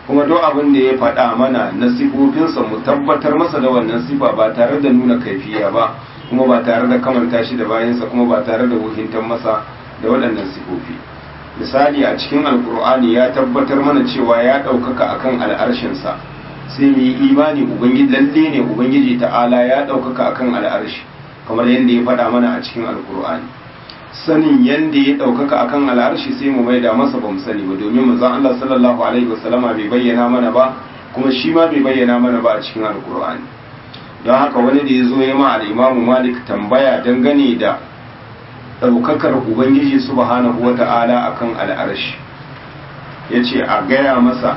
kuma duk abin da ya faɗa mana na sifofinsa mu tabbatar masa da wannan sifa ba tare da nuna kaifiya ba kuma ba tare da kamanta shi da bayansa kuma ba tare da wuhintar masa da waɗannan sifofi misali a cikin alkur'ani ya tabbatar mana cewa ya ɗaukaka akan al'arshinsa sai mu yi imani ubangiji lalle ne ubangiji ta'ala ya ɗaukaka akan al'arshi kamar yadda ya faɗa mana a cikin alkur'ani sanin yadda ya ɗaukaka akan al'arshi sai mu maida masa ba mu sani ba domin manzon Allah sallallahu alaihi wasallama bai bayyana mana ba kuma shi ma bai bayyana mana ba a cikin alkur'ani don haka wani da ya zo ya ma al'imamu malik tambaya dangane da ɗaukakar ubangiji subhanahu wata'ala akan al'arshi ya ce a gaya masa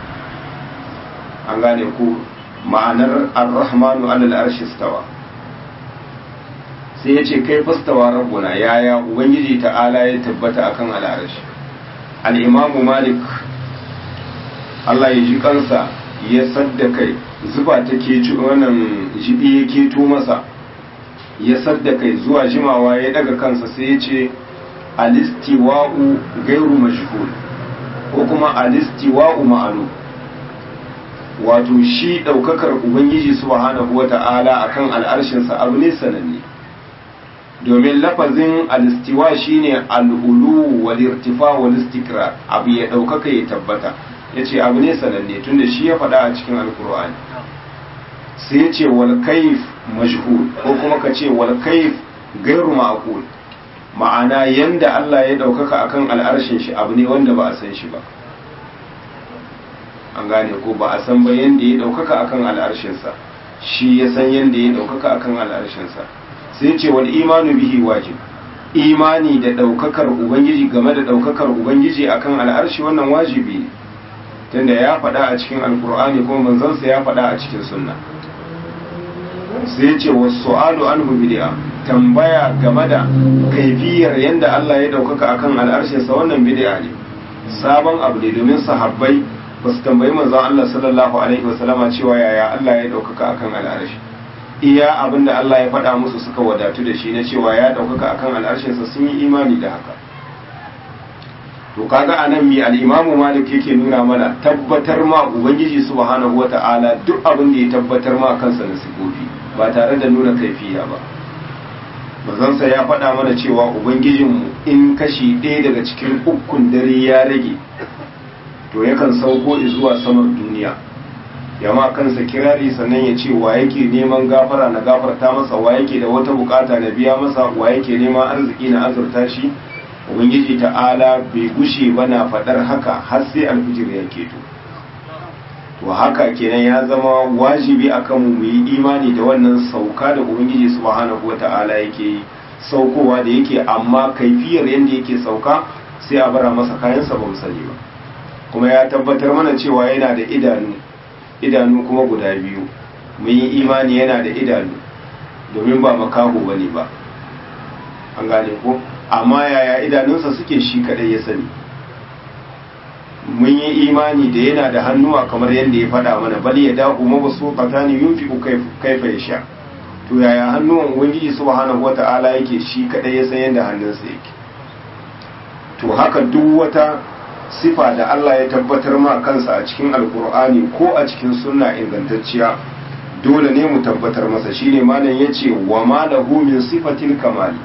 an gane ku ma'anar ar-rahmanu alal arshi stawa sai ya ce kai fastawa rabbuna yaya ubangiji ta'ala ya tabbata akan al'arshi al-imamu malik Allah ya ji kansa ya sadda kai zuba ta ke wannan jibi ya keto masa ya sadda kai zuwa jimawa ya daga kansa sai ya ce alistiwa'u gairu mashhur ko kuma alistiwa'u ma'alu wato shi daukakar ubangiji subhanahu wata'ala akan al'arshinsa abu ne sananne domin lafazin alistiwa shine al'ulu wal irtifa wal istikrar abu ya daukaka ya tabbata yace abu ne sananne tunda shi ya faɗa a cikin alkur'ani sai ya ce wal kaif majhul ko kuma ka ce wal kaif gairu ma'qul ma'ana yanda Allah ya daukaka akan al'arshin shi abu ne wanda ba a san shi ba an gane ko ba a san ba yanda ya daukaka akan al'arshin sa shi ya san yanda ya daukaka akan al'arshin sa sai ya ce wal imanu bihi wajib imani da daukakar ubangiji game da daukakar ubangiji akan al'arshi wannan wajibi ne tunda ya faɗa a cikin alkur'ani kuma manzansa ya faɗa a cikin sunna sai ce wasu su'alu anhu bid'a tambaya game da kaifiyar yadda Allah ya ɗaukaka akan al'arshinsa wannan bid'a ne sabon abu ne domin sahabbai ba su tambayi manzon Allah sallallahu alaihi wasallama cewa yaya Allah ya ɗaukaka akan al'arshi iya abin da Allah ya faɗa musu suka wadatu da shi na cewa ya ɗaukaka akan al'arshinsa sun yi imani da haka to kaga anan mi al-imamu malik yake nuna mana tabbatar ma ubangiji subhanahu wata'ala duk abin da ya tabbatar ma kansa na sifofi ba tare da nuna kaifiya ba manzansa ya faɗa mana cewa ubangijinmu in kashi ɗaya daga cikin ukun dare ya rage to yakan sauko zuwa samar duniya yama kansa kirari sannan ya ce wa yake neman gafara na gafarta masa wa yake da wata bukata na biya masa wa yake neman arziki na azurta shi ubangiji ta'ala bai gushe ba na faɗar haka har sai alfijir ya keto to haka kenan ya zama wajibi akan mu mu yi imani da wannan sauka da ubangiji subhanahu wata'ala yake yi saukowa da yake amma kaifiyar yadda yake sauka sai a bara masa kayansa ba mu sani ba kuma ya tabbatar mana cewa yana da idanu idanu kuma guda biyu mun yi imani yana da idanu domin ba makaho bane ba an gane ko amma yaya idanunsa suke shi kadai ya sani mun yi imani da yana da hannuwa kamar yadda ya faɗa mana bal ya dahu mabasu qatani yunfiqu kaifa yasha to yaya hannuwan ubangiji subhanahu wata'ala yake shi kadai ya san yadda hannunsa yake to haka duk wata sifa da Allah ya tabbatar ma kansa a cikin alkur'ani ko a cikin sunna ingantacciya dole ne mu tabbatar masa shine malam yace wa ma lahu min sifatil kamali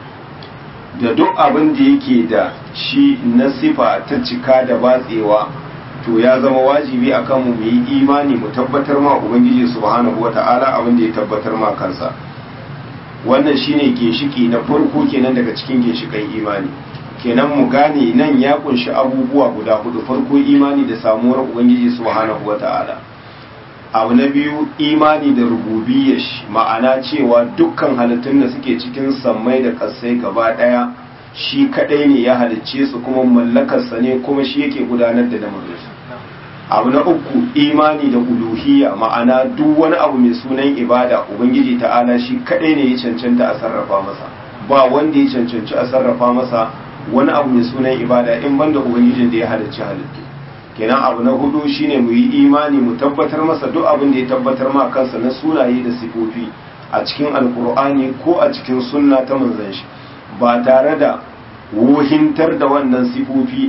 da duk abin da yake da shi na sifa ta cika da batsewa to ya zama wajibi akan mu mu yi imani mu tabbatar ma ubangiji subhanahu wata'ala abin da ya tabbatar ma kansa wannan shine ginshiki na farko kenan daga cikin ginshikan imani kenan mu gane nan ya kunshi abubuwa guda hudu farko imani da samuwar ubangiji subhanahu wata'ala abu na biyu imani da rububiyyar shi ma'ana cewa dukkan halittun da suke cikin sammai da kasai gaba daya shi kadai ne ya halicce su kuma mallakarsa ne kuma shi yake gudanar da lamarinsu abu na uku imani da uluhiyya ma'ana duk wani abu mai sunan ibada ubangiji ta'ala shi kadai ne ya cancanta a sarrafa masa ba wanda ya cancanci a sarrafa masa wani abu mai sunan ibada in banda ubangijin da ya halicci halittu kenan abu na hudu shine mu yi imani mu tabbatar masa duk abin da ya tabbatar ma kansa na sunaye da sifofi a cikin alkur'ani ko a cikin sunna ta manzon shi ba tare da wuhintar da wannan sifofi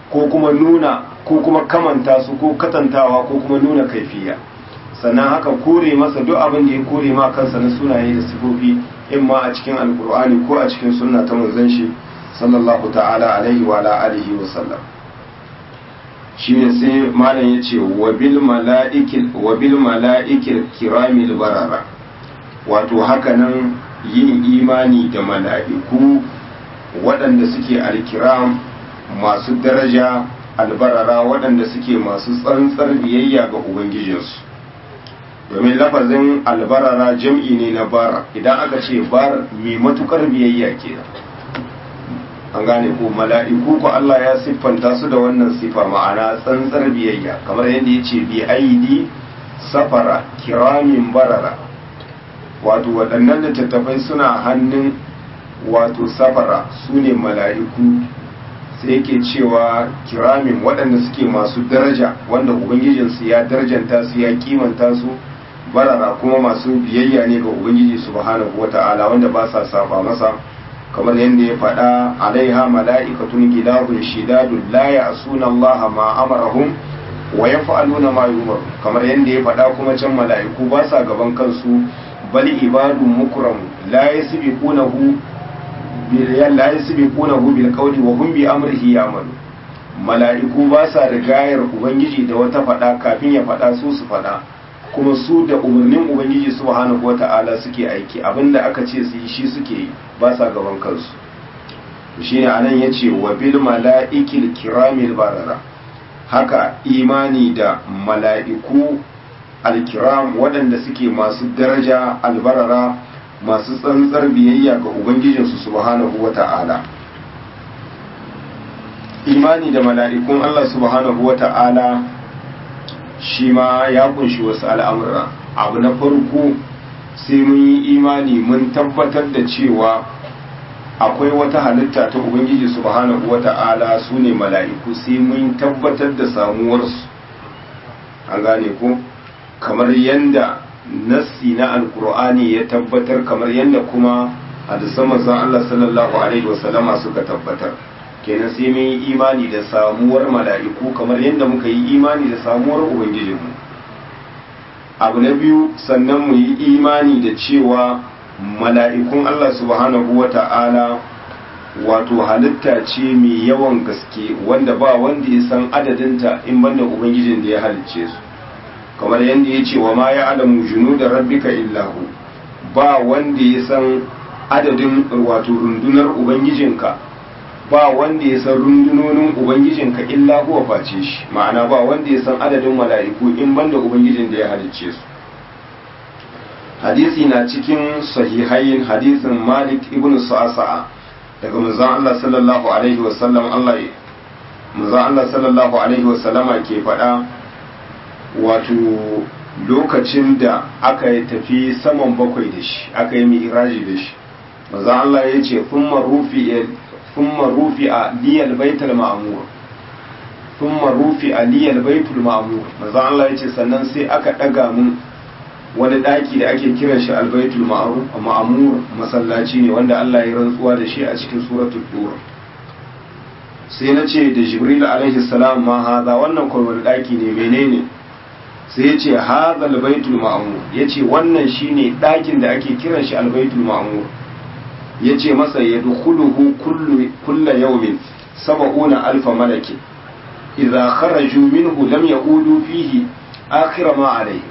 ko kuma nuna ko kuma kamanta su ko katantawa ko kuma nuna kaifiya sannan haka kore masa duk abin da ya kore ma kansa na sunaye da sifofi in ma a cikin alkur'ani ko a cikin sunna ta manzon shi sallallahu ta'ala alaihi wa ala alihi wa sallam shine sai malam yace wa bil mala'ikil wa bil mala'ikil kiramil barara wato haka nan yin imani da mala'iku waɗanda suke alkiram masu daraja albarara waɗanda suke masu tsantsar biyayya ga ubangijinsu domin lafazin albarara jam'i ne na bar idan aka ce bar mai matukar biyayya ke an gane ko mala'iku ko Allah ya siffanta su da wannan sifa ma'ana tsantsar biyayya kamar yadda ya ce bi aidi safara kiramin barara wato waɗannan littattafai suna hannun wato safara su ne mala'iku sai yake cewa kiramin waɗanda suke masu daraja wanda ubangijinsu ya darjanta su ya kimanta su barara kuma masu biyayya ne ga ubangiji subhanahu wata'ala wanda ba sa saba masa kamar yadda ya faɗa alaiha mala'ikatun gidahun shidadun la ya'suna Allah ma amarahum wa yaf'aluna ma yu'maru kamar yadda ya faɗa kuma can mala'iku ba sa gaban kansu bal ibadun mukramu la yasbiqunahu la yasbiqunahu bil qawli wa hum bi amrihi ya'malu mala'iku ba sa rigayar ubangiji da wata fada kafin ya fada su su fada kuma su da umarnin ubangiji subhanahu wata'ala suke aiki abinda aka ce su yi shi suke yi ba sa gaban kansu shine anan yace wa bil mala'ikil kiramil barara haka imani da mala'iku alkiram waɗanda suke masu daraja albarara masu tsantsar biyayya ga ubangijinsu subhanahu wa ta'ala imani da mala'ikun Allah subhanahu wa ta'ala shi ma ya kunshi wasu al'amura abu na farko sai mun yi imani mun tabbatar da cewa akwai wata halitta ta ubangiji subhanahu wa ta'ala su ne mala'iku sai mun tabbatar da samuwarsu an gane ko kamar yanda nassi na alkur'ani ya tabbatar kamar yadda kuma hadisan manzon Allah sallallahu alaihi wasallama suka tabbatar kenan sai mun yi imani da samuwar mala'iku kamar yadda muka yi imani da samuwar ubangijinmu abu na biyu sannan mu yi imani da cewa mala'ikun Allah subhanahu wata'ala wato halitta ce mai yawan gaske wanda ba wanda ya san adadinta in banda ubangijin da ya halicce su kamar yadda ya ce wa ma ya alamu junu da rabbika illahu ba wanda ya san adadin wato rundunar ubangijinka ba wanda ya san rundunonin ubangijinka illa huwa face shi ma'ana ba wanda ya san adadin mala'iku in banda ubangijin da ya halicce su hadisi na cikin sahihain hadisin malik ibn sa'sa'a daga manzon Allah sallallahu alaihi wasallam Allah manzon Allah sallallahu alaihi wasallama ke faɗa wato lokacin da aka yi tafi saman bakwai da shi aka yi mi'iraji da shi maza Allah ya ce thumma rufi a liyal baitul ma'mur thumma rufi a liyal baitul ma'mur maza Allah ya ce sannan sai aka daga mun wani daki da ake kiran shi albaitul ma'mur masallaci ne wanda Allah ya rantsuwa da shi a cikin suratul dur sai na ce da jibril alaihi salam ma haza wannan kwarwar daki ne menene sai ya ce haza albaitul ma'mur ya ce wannan shine ɗakin da ake kiran shi albaitul ma'mur ya ce masa ya dukuluhu kulla yaumin saba'una alfa malaki idza kharaju minhu lam yaudu fihi akhira ma alayhi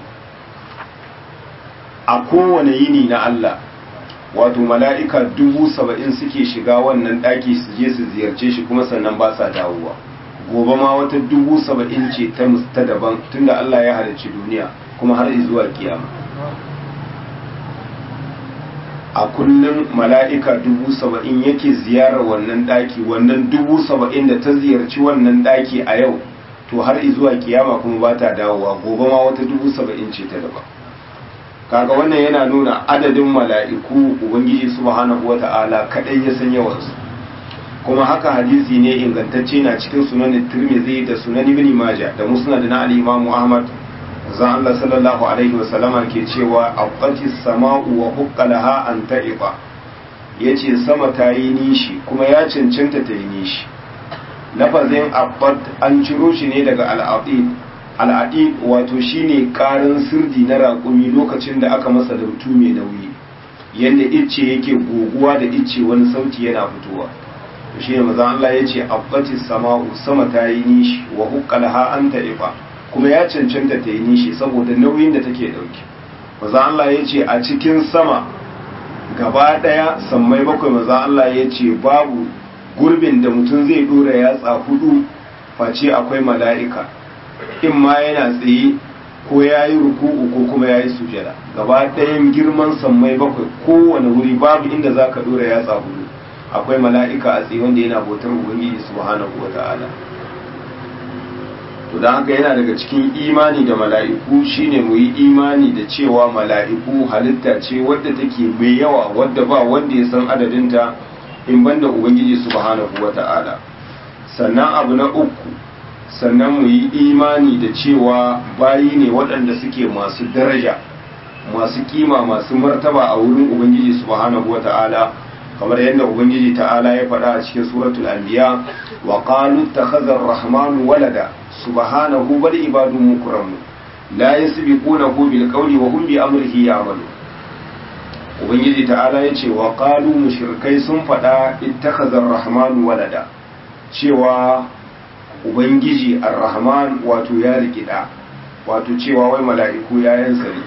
a kowane yini na Allah wato mala'ika dubu saba'in suke shiga wannan ɗaki su je su ziyarce shi kuma sannan ba sa dawowa gobe ma wata dubu saba'in ce ta ta daban tunda Allah ya halarci duniya kuma har zuwa kiyama a kullum mala'ika dubu saba'in yake ziyarar wannan ɗaki wannan dubu saba'in da ta ziyarci wannan ɗaki a yau to har zuwa kiyama kuma ba ta dawowa gobe ma wata dubu saba'in ce ta daban kaga wannan yana nuna adadin mala'iku ubangiji subhanahu wata'ala kadai ya san yawansu kuma haka hadisi ne ingantacce na cikin sunan tirmidhi da sunan ibn majah da musnad na al-imam ahmad zan Allah sallallahu alaihi wa sallama ke cewa aqati sama'u wa huqqalaha an ta'iba yace sama ta yi nishi kuma ya cancanta ta yi nishi lafazin abbat an ciro shi ne daga al'aqid al'aqid wato shine karin sirdi na raƙumi lokacin da aka masa lautu mai nauyi yadda icce yake goguwa da icce wani sauti yana fitowa to shine maza Allah ya ce abbatis sama'u sama ta yi nishi wa huqqalaha an ta'ifa kuma ya cancanta ta yi nishi saboda nauyin da take dauke maza Allah ya ce a cikin sama gaba daya sammai bakwai maza Allah ya ce babu gurbin da mutum zai dora yatsa hudu face akwai mala'ika in ma yana tsaye ko ya yi ruku'u ko kuma ya yi sujada gaba ɗayan girman sammai bakwai kowane wuri babu inda za ka dora yatsa hudu akwai mala'ika a tsaye wanda yana bautar ubangiji subhanahu wa ta'ala to don haka yana daga cikin imani da mala'iku shine mu yi imani da cewa mala'iku halitta ce wadda take mai yawa wadda ba wanda ya san adadinta in banda ubangiji subhanahu wa ta'ala sannan abu na uku sannan mu yi imani da cewa bayi ne waɗanda suke masu daraja masu kima masu martaba a wurin ubangiji subhanahu wa ta'ala kamar yadda ubangiji ta'ala ya faɗa a cikin suratul anbiya wa qalu takhadha ar-rahmanu walada subhanahu bal ibadun mukramu la yasbiqunahu bil qawli wa hum bi amrihi ya'malu ubangiji ta'ala ya ce wa qalu mushrikai sun faɗa ittakhadha ar-rahmanu walada cewa ubangiji ar-rahman wato ya rikida wato cewa wai mala'iku yayansa ne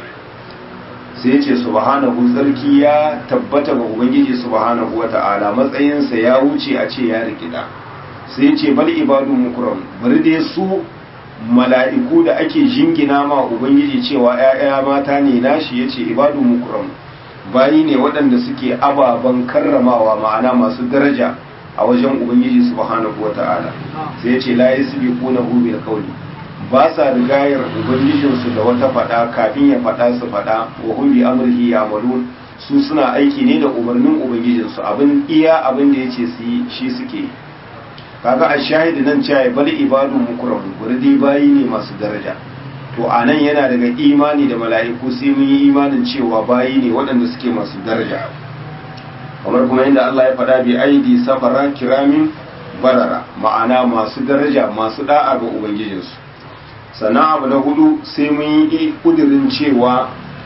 sai ce subhanahu sarki ya tabbata ga ubangiji subhanahu wata'ala matsayinsa ya wuce a ce ya rikida sai ce bal ibadu mukram bari dai su mala'iku da ake jingina ma ubangiji cewa ‘ya'ya mata ne nashi ya ce ibadu mukram bayi ne waɗanda suke ababen karramawa ma'ana masu daraja a wajen ubangiji subhanahu wata'ala sai ce la yasbiqunahu bil qawli ba sa rigayar ubangijinsu da wata fada kafin ya fada su fada wa hum bi amrihi ya'malun su suna aiki ne da umarnin ubangijinsu abin iya abin da yace su yi shi suke kaga a shahidi nan cewa bal ibadu mukram gurdi bayi ne masu daraja to anan yana daga imani da mala'iku sai mun yi imanin cewa bayi ne waɗanda suke masu daraja kamar kuma inda Allah ya faɗa bi aidi safara kiramin barara ma'ana masu daraja masu da'a ga ubangijinsu sannan abu na hudu sai mun yi kudirin cewa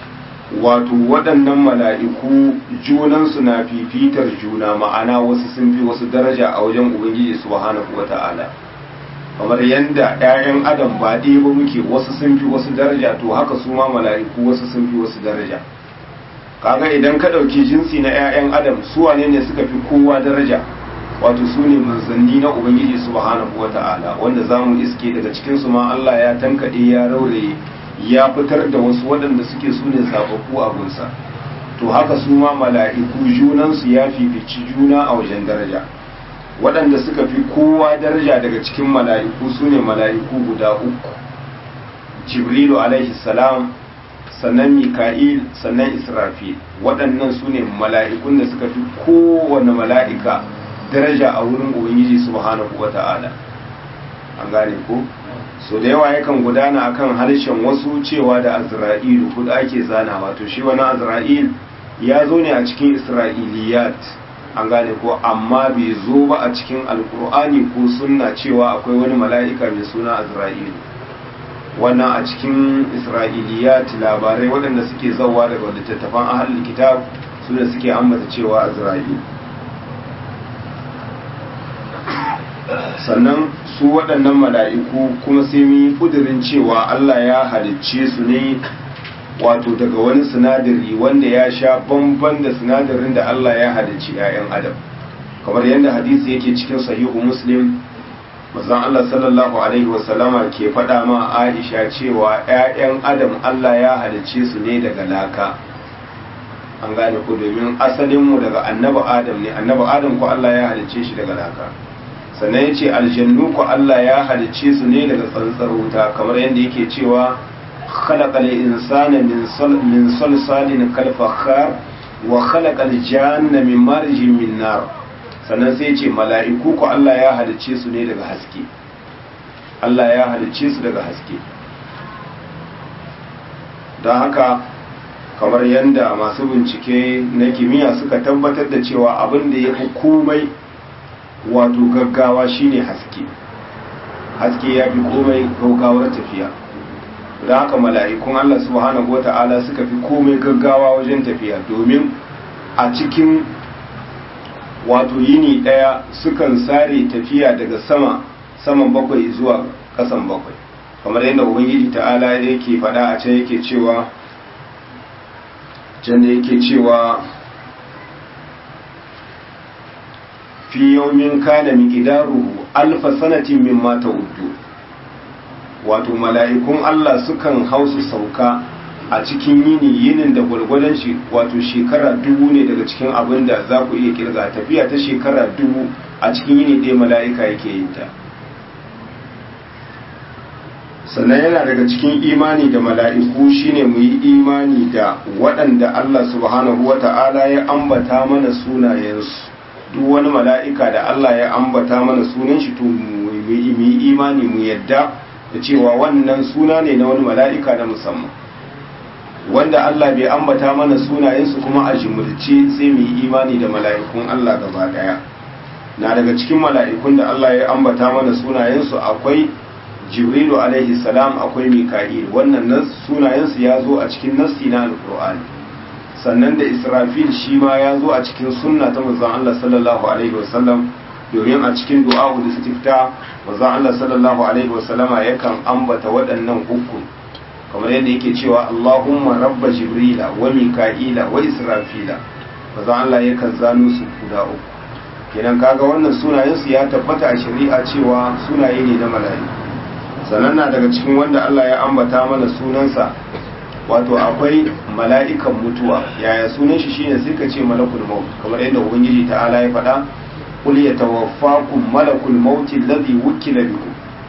wato waɗannan mala'iku junansu na fifitar juna ma'ana wasu sun fi wasu daraja a wajen ubangiji subhanahu wata'ala kamar yadda 'ya'yan adam ba ɗaya ba muke wasu sun fi wasu daraja to haka su ma mala'iku wasu sun fi wasu daraja kaga idan ka ɗauki jinsi na 'ya'yan adam su wane ne suka fi kowa daraja wato su ne manzanni na ubangiji subhanahu wa ta'ala wanda za mu iske daga cikinsu ma Allah ya tankaɗe ya rauraye ya fitar da wasu waɗanda suke su ne zababbu a gunsa to haka su ma mala'iku junansu ya fifici juna a wajen daraja waɗanda suka fi kowa daraja daga cikin mala'iku su ne mala'iku guda uku jibrilu alaihi salam sannan mika'il sannan israfil waɗannan su ne mala'ikun da suka fi kowane mala'ika daraja a wurin ubangiji subhanahu wa ta'ala an gane ko so da yawa yakan gudana akan harshen wasu cewa da azra'ilu kudu ake zana wato shi wani azra'il ya zo ne a cikin isra'iliyat an gane ko amma bai zo ba a cikin alkur'ani ko sunna cewa akwai wani mala'ika mai suna azra'ilu wannan a cikin isra'iliyat labarai waɗanda suke zauwa daga littattafan ahalin kitab su da suke ambata cewa azra'ilu sannan su waɗannan mala'iku kuma sai mun yi ƙudurin cewa Allah ya halicce su ne wato daga wani sinadari wanda ya sha bamban da sinadarin da Allah ya halicci ‘ya'yan adam kamar yadda hadisi yake cikin sahihu muslim mazan Allah sallallahu Alaihi wasallama ke faɗa ma Aisha cewa ‘ya'yan adam Allah ya halicce su ne daga laka an gane ku domin asalinmu daga annaba adam ne annaba adam ko Allah ya halicce shi daga laka sannan ya ce aljannu ku Allah ya halicce su ne daga tsantsar wuta kamar yadda yake cewa khalaqal insana min salsalin kal fakhar wa khalaqal janna min marjin min nar sannan sai ce mala'iku ku Allah ya halicce su ne daga haske Allah ya halicce su daga haske don haka kamar yadda masu bincike na kimiyya suka tabbatar da cewa abin da ya fi komai wato gaggawa shine haske haske ya fi komai gaugawar tafiya da haka mala'ikun Allah subhanahu wa ta'ala suka fi komai gaggawa wajen tafiya domin a cikin wato yini ɗaya sukan sare tafiya daga sama saman bakwai zuwa ƙasan bakwai kamar yadda ubangiji ta'ala yake faɗa a can yake cewa can da yake cewa fi yawmin kana miqdaruhu alfa sanatin mimma ta'uddu wato mala'ikun Allah sukan hausu sauka a cikin yini yinin da gwargwadon shi wato shekara dubu ne daga cikin abin da za ku iya kirga tafiya ta shekara dubu a cikin yini ɗaya mala'ika yake yin ta sannan yana daga cikin imani da mala'iku shine mu yi imani da waɗanda Allah subhanahu wa ta'ala ya ambata mana sunayensu duk wani mala'ika da Allah ya ambata mana sunan shi to mu yi imani mu yadda da cewa wannan suna ne na wani mala'ika na musamman wanda Allah bai ambata mana sunayensu kuma a jimurce sai mu yi imani da mala'ikun Allah gaba daya na daga cikin mala'ikun da Allah ya ambata mana sunayensu akwai jibrilu alaihi salam akwai mika'il wannan nan sunayensu ya zo a cikin nassi na alkur'ani sannan da israfil shi ma ya zo a cikin sunna ta manzon Allah sallallahu alaihi wasallam domin a cikin du'a da istifta manzon Allah sallallahu alaihi wasallama yakan ambata waɗannan uku kamar yadda yake cewa Allahumma rabba jibrila wa mika'ila wa israfila manzon Allah yakan zano su guda uku kenan kaga wannan sunayen su ya tabbata a shari'a cewa sunaye ne na mala'iku sannan na daga cikin wanda Allah ya ambata mana sunansa wato akwai mala'ikan mutuwa yaya sunan shi shine sai ka ce malakul maut kamar yadda ubangiji ta'ala ya faɗa qul yatawaffakum malakul maut alladhi wukila bikum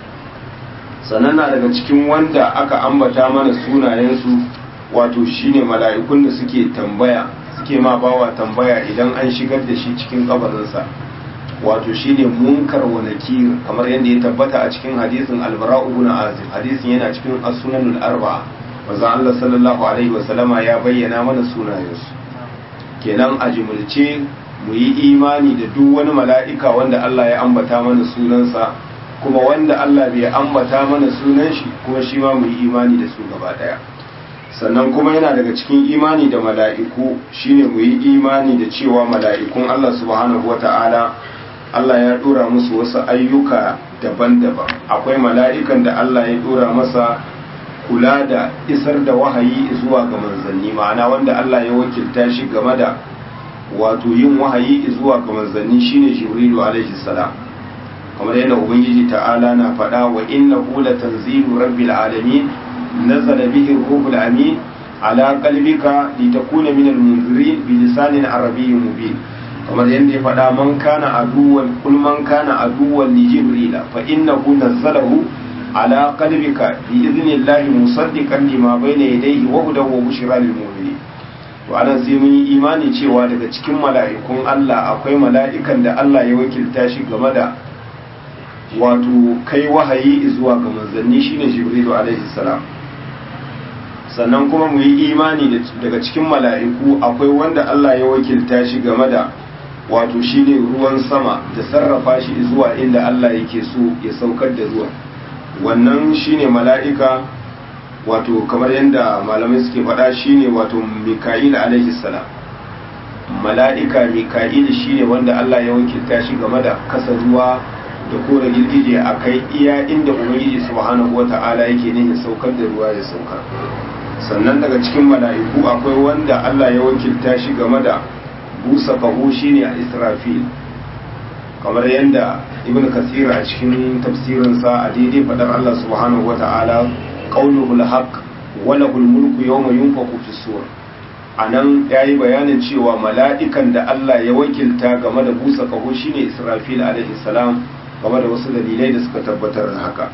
sannan na daga cikin wanda aka ambata mana sunayensu wato shine mala'ikun da suke tambaya suke ma bawa tambaya idan an shigar da shi cikin kabarinsa wato shine munkar wa nakir kamar yadda ya tabbata a cikin hadisin albara ibn azib hadisin yana cikin as-sunanul arba'a manzon Allah sallallahu alaihi wa sallama ya bayyana mana sunayensu kenan a jimulce mu yi imani da duk wani mala'ika wanda Allah ya ambata mana sunansa kuma wanda Allah bai ambata mana sunan shi kuma shi ma mu yi imani da su gaba daya sannan kuma yana daga cikin imani da mala'iku shine mu yi imani da cewa mala'ikun Allah subhanahu wata'ala Allah ya dora musu wasu ayyuka daban-daban akwai mala'ikan da Allah ya dora masa kula da isar da wahayi zuwa ga manzanni ma'ana wanda Allah ya wakilta shi game da wato yin wahayi zuwa ga manzanni shine Jibrilu alaihi salam kamar yadda ubangiji ta'ala na faɗa wa innahu latanzilu rabbil alamin nazala bihi ruhul amin ala qalbika litakuna minal munzirin bi lisanin arabiyyin mubin kamar yadda ya faɗa man kana aduwan kul man kana aduwan li jibrila fa innahu nazzalahu ala qalbika bi idnillahi musaddiqan lima bayna yadayhi wa hudan wa bushra lil mu'minin to anan sai mun yi imani cewa daga cikin mala'ikun Allah akwai mala'ikan da Allah ya wakilta shi game da wato kai wahayi zuwa ga manzanni shine jibrilu alaihi salam sannan kuma mu yi imani daga cikin mala'iku akwai wanda Allah ya wakilta shi game da wato shine ruwan sama da sarrafa shi zuwa inda Allah yake so ya saukar da ruwan wannan shine mala'ika wato kamar yadda malamai suke faɗa shine wato mika'il alaihi salam mala'ika mika'il shine wanda Allah ya wakilta shi game da kasa ruwa da kore girgije a kai iya inda ubangiji subhanahu wata'ala yake ne saukar da ruwa ya saukar sannan daga cikin mala'iku akwai wanda Allah ya wakilta shi game da busa kaho shine a israfil kamar yadda ibn kasir a cikin tafsirinsa a daidai fadar Allah subhanahu wata'ala qauluhul haqq wa lahul mulku yawma yunfaqu fi sur anan yayi bayanin cewa mala'ikan da Allah ya wakilta game da busa kaho shine israfil alaihi salam game da wasu dalilai da suka tabbatar da haka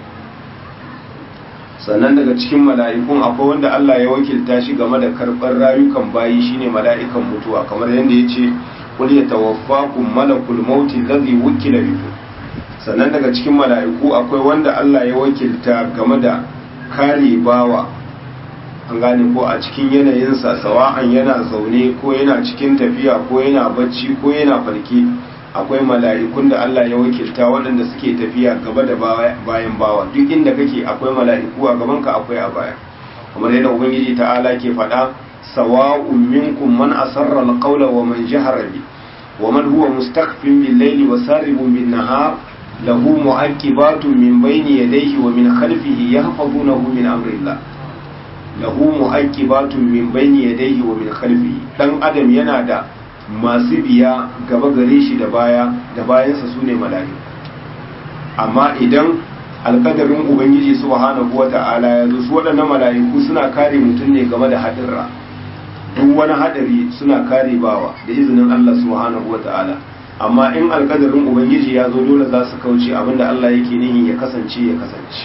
sannan daga cikin mala'ikun akwai wanda Allah ya wakilta shi game da karɓar rayukan bayi shine mala'ikan mutuwa kamar yadda ya ce kul ya tawaffakum malakul mauti ladhi wukila bikum sannan daga cikin mala'iku akwai wanda Allah ya wakilta game da kare bawa an gane ko a cikin yanayinsa sawa'an yana zaune ko yana cikin tafiya ko yana bacci ko yana farke akwai mala'ikun da Allah ya wakilta waɗanda suke tafiya gaba da bayan bawa duk inda kake akwai mala'iku a gabanka akwai a baya kamar yadda ubangiji ta'ala ke faɗa sawa'un minkum man asarra alqawla wa man jahara bi wa man huwa mustaqfin bil layli wa saribun bin nahar lahu mu'aqibatun min bayni yadayhi wa min khalfihi yahfazunahu min amrillah lahu mu'aqibatun min bayni yadayhi wa min khalfihi dan adam yana da masu biya gaba gare shi da baya da bayansa sune mala'iku amma idan alkadarin ubangiji subhanahu wata'ala ya zo su waɗannan mala'iku suna kare mutum ne game da haɗurra duk wani haɗari suna kare bawa da izinin Allah subhanahu wata'ala amma in alkadarin ubangiji ya zo dole za su kauce abinda Allah yake nihi ya kasance ya kasance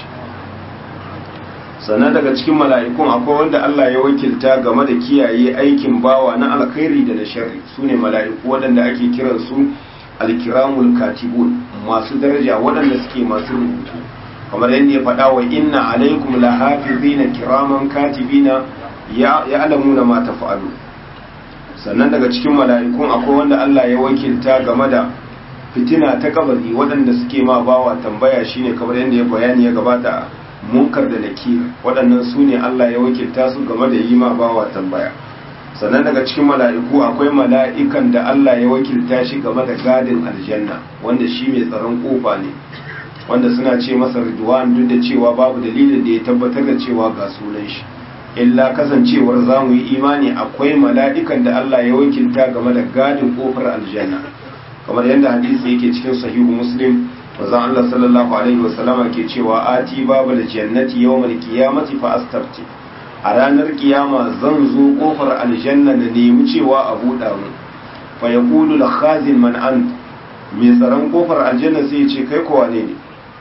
sannan daga cikin mala'ikun akwai wanda Allah ya wakilta game da kiyaye aikin bawa na alkhairi da na sharri su ne mala'iku waɗanda ake kiransu alkiramul katibun masu daraja waɗanda suke masu rubutu kamar yadda ya faɗa wa inna alaikum lahafizina kiraman katibina ya alamuna ma tafa'alu sannan daga cikin mala'ikun akwai wanda Allah ya wakilta game da fitina ta kabari waɗanda suke ma bawa tambaya shine kamar yadda ya bayani ya gabata munkar da nakir waɗannan su ne Allah ya wakilta su game da yi ma bawa tambaya sannan daga cikin mala'iku akwai mala'ikan da Allah ya wakilta shi game da gadin aljanna wanda shi mai tsaron kofa ne wanda suna ce masa ridwan duk da cewa babu dalilin da ya tabbatar da cewa ga sunan shi illa kasancewar za mu yi imani akwai mala'ikan da Allah ya wakilta game da gadin kofar aljanna kamar yadda hadisi yake cikin sahihu muslim wazan Allah sallallahu alaihi wasallama ke cewa ati babu da jannati yawmal qiyamati fa astafti a ranar kiyama zan zo kofar aljanna na nemi cewa a buɗa mu fa yaqulu al khazin man ant mai tsaron kofar aljanna sai ya ce kai ko wane ne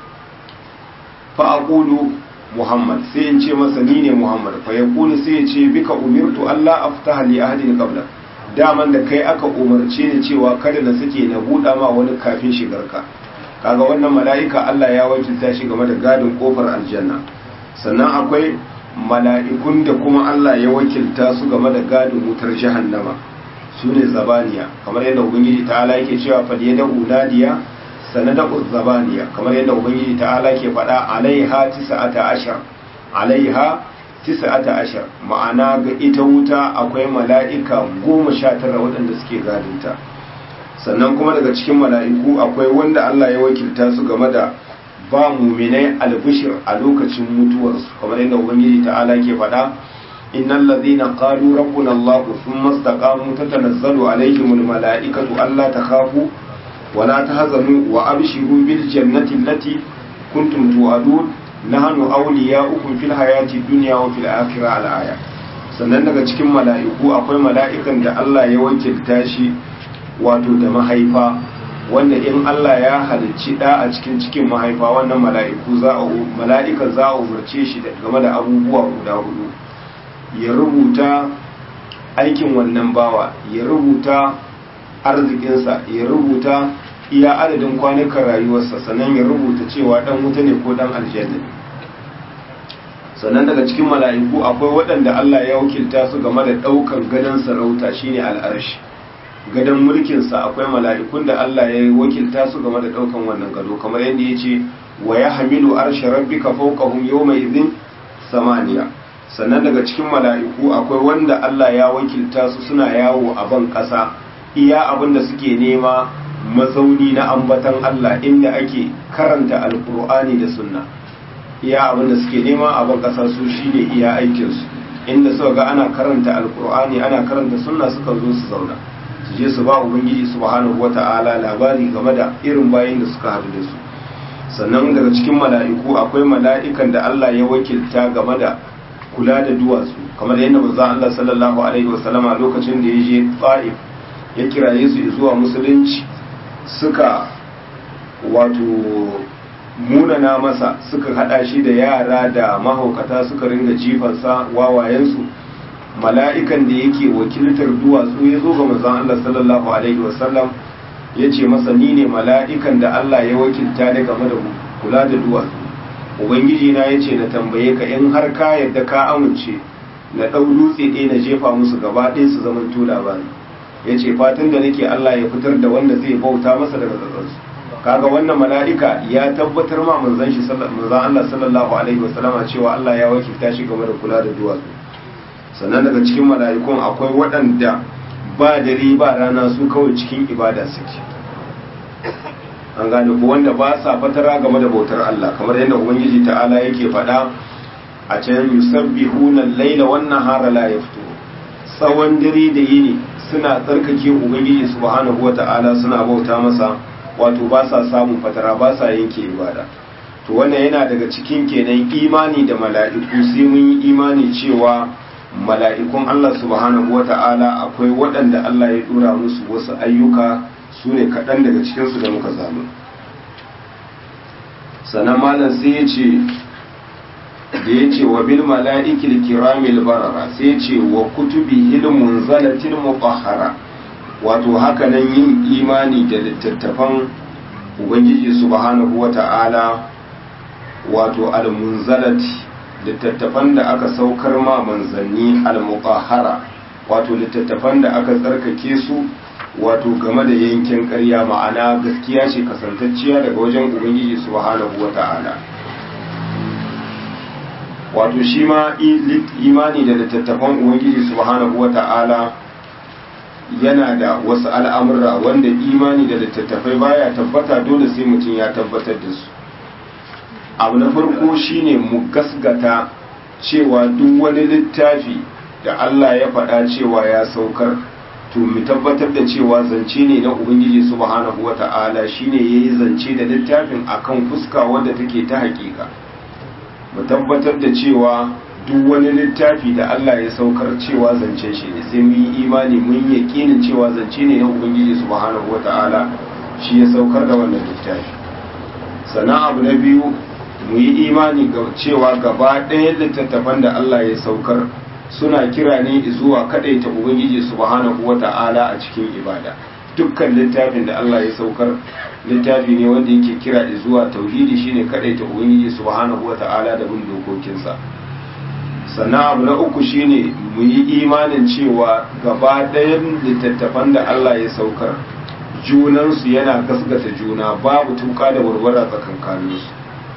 fa aqulu muhammad sai in ce masa ni ne muhammad fa yaqulu sai ya ce bika umirtu alla aftaha li ahadin qabla daman da kai aka umarce ni cewa kada na sake na buɗa ma wani kafin shigarka kaga wannan mala'ika Allah ya wakilta shi game da gadin kofar aljanna sannan akwai mala'ikun da kuma Allah ya wakilta su game da gadin wutar jahannama su ne zabaniya kamar yadda ubangiji ta'ala yake cewa fal yada unadiya sanada zabaniya kamar yadda ubangiji ta'ala ke faɗa alaiha tis'ata ashar alaiha tis'ata ashar ma'ana ga ita wuta akwai mala'ika goma sha tara waɗanda suke gadinta sannan kuma daga cikin mala'iku akwai wanda Allah ya wakilta su game da ba muminai albishir a lokacin mutuwarsu kamar yadda ubangiji ta'ala ke faɗa innal ladhina qalu rabbuna Allah thumma istaqamu tatanazzalu alaihimul mala'ikatu alla takhafu wa la tahzanu wa abshiru bil jannati allati kuntum tu'adun nahnu awliya'ukum fil hayati dunya wa fil akhirah al aya sannan daga cikin mala'iku akwai mala'ikan da Allah ya wakilta shi wato da mahaifa wanda in Allah ya halicci da a cikin cikin mahaifa wannan mala'iku za a mala'ika za a umarce shi game da abubuwa guda hudu ya rubuta aikin wannan bawa ya rubuta arzikinsa ya rubuta iya adadin kwanukan rayuwarsa sannan ya rubuta cewa dan wuta ne ko dan aljanna sannan daga cikin mala'iku akwai waɗanda Allah ya wakilta su game da ɗaukan gadon sarauta shine al'arshi gadon mulkinsa akwai mala'ikun da Allah ya wakilta su game da ɗaukan wannan gado kamar yadda ya ce wa ya hamilu arshe rabbika fawqahum yawma idhin samaniya sannan daga cikin mala'iku akwai wanda Allah ya wakilta su suna yawo a ban ƙasa iya abin da suke nema mazauni na ambatan Allah inda ake karanta alkur'ani da sunna iya abin da suke nema a ban ƙasa su shine iya aikinsu inda suka ga ana karanta alkur'ani ana karanta sunna suka zo su zauna su je su ba ubangiji subhanahu wata'ala labari game da irin bayin da suka haɗu da su sannan daga cikin mala'iku akwai mala'ikan da Allah ya wakilta game da kula da duwatsu kamar yadda manzo Allah sallallahu alaihi wasallama lokacin da ya je Taif ya kiraye su zuwa musulunci suka wato munana masa suka hada shi da yara da mahaukata suka ringa jifansa wawayensu mala'ikan da yake wakiltar duwatsu ya zo ga manzon Allah sallallahu alaihi wasallam ya ce masa ni ne mala'ikan da Allah ya wakilta da game da kula da duwatsu ubangiji na ya ce na tambaye ka in har ka yadda ka amince na ɗau dutse ɗaya na jefa musu gaba ɗaya su zaman to labari yace fatan da nake Allah ya fitar da wanda zai bauta masa daga tsatsansu kaga wannan mala'ika ya tabbatar ma manzon shi manzon Allah sallallahu alaihi wasallama cewa Allah ya wakilta shi game da kula da duwatsu sannan daga cikin mala'ikun akwai waɗanda ba dare ba rana su kawai cikin ibada suke an gane ko wanda ba sa fatara game da bautar Allah kamar yadda ubangiji ta'ala yake faɗa a can yusabbihuna al-laila wan nahara la yaftu tsawon dare da yini suna tsarkake ubangiji subhanahu wata'ala suna bauta masa wato ba sa samun fatara ba sa yanke ibada to wannan yana daga cikin kenan imani da mala'iku sai mun yi imani cewa mala'ikun Allah subhanahu wata'ala akwai waɗanda Allah ya dora musu wasu ayyuka su ne kaɗan daga cikinsu da muka zamu sannan malam sai ya ce da ya ce wa bil mala'ikil kiramil barara sai ya ce wa kutubi hilmun zalatin mutahhara wato hakanan yin imani da littattafan ubangiji subhanahu wata'ala wato al-munzalati littattafan da aka saukar ma manzanni al-mutahhara wato littattafan da aka tsarkake su wato game da yankin ƙarya ma'ana gaskiya ce kasantacciya daga wajen ubangiji subhanahu wata'ala wato shi ma imani da littattafan ubangiji subhanahu wata'ala yana da wasu al'amurra wanda imani da littattafai baya tabbata dole sai mutum ya tabbatar da su abu na farko shine mu gasgata cewa duk wani littafi da Allah ya faɗa cewa ya saukar to mu tabbatar da cewa zance ne na ubangiji subhanahu wata'ala shine yayi zance da littafin akan fuska wanda take ta hakika mu tabbatar da cewa duk wani littafi da Allah ya saukar cewa zance shi ne sai mun yi imani mun yaƙinin cewa zance ne na ubangiji subhanahu wata'ala shi ya saukar da wannan littafi sannan abu na biyu mu yi imani ga cewa gaba ɗayan littattafan da Allah ya saukar suna kira ne zuwa kadaita ubangiji subhanahu wata'ala a cikin ibada dukkan littafin da Allah ya saukar littafi ne wanda yake kira zuwa tauhidi shine kadaita ubangiji subhanahu wata'ala da bin dokokinsa sannan abu na uku shine mu yi imanin cewa gaba ɗayan littattafan da Allah ya saukar junansu yana gasgata juna babu tuka da warwara tsakankaninsu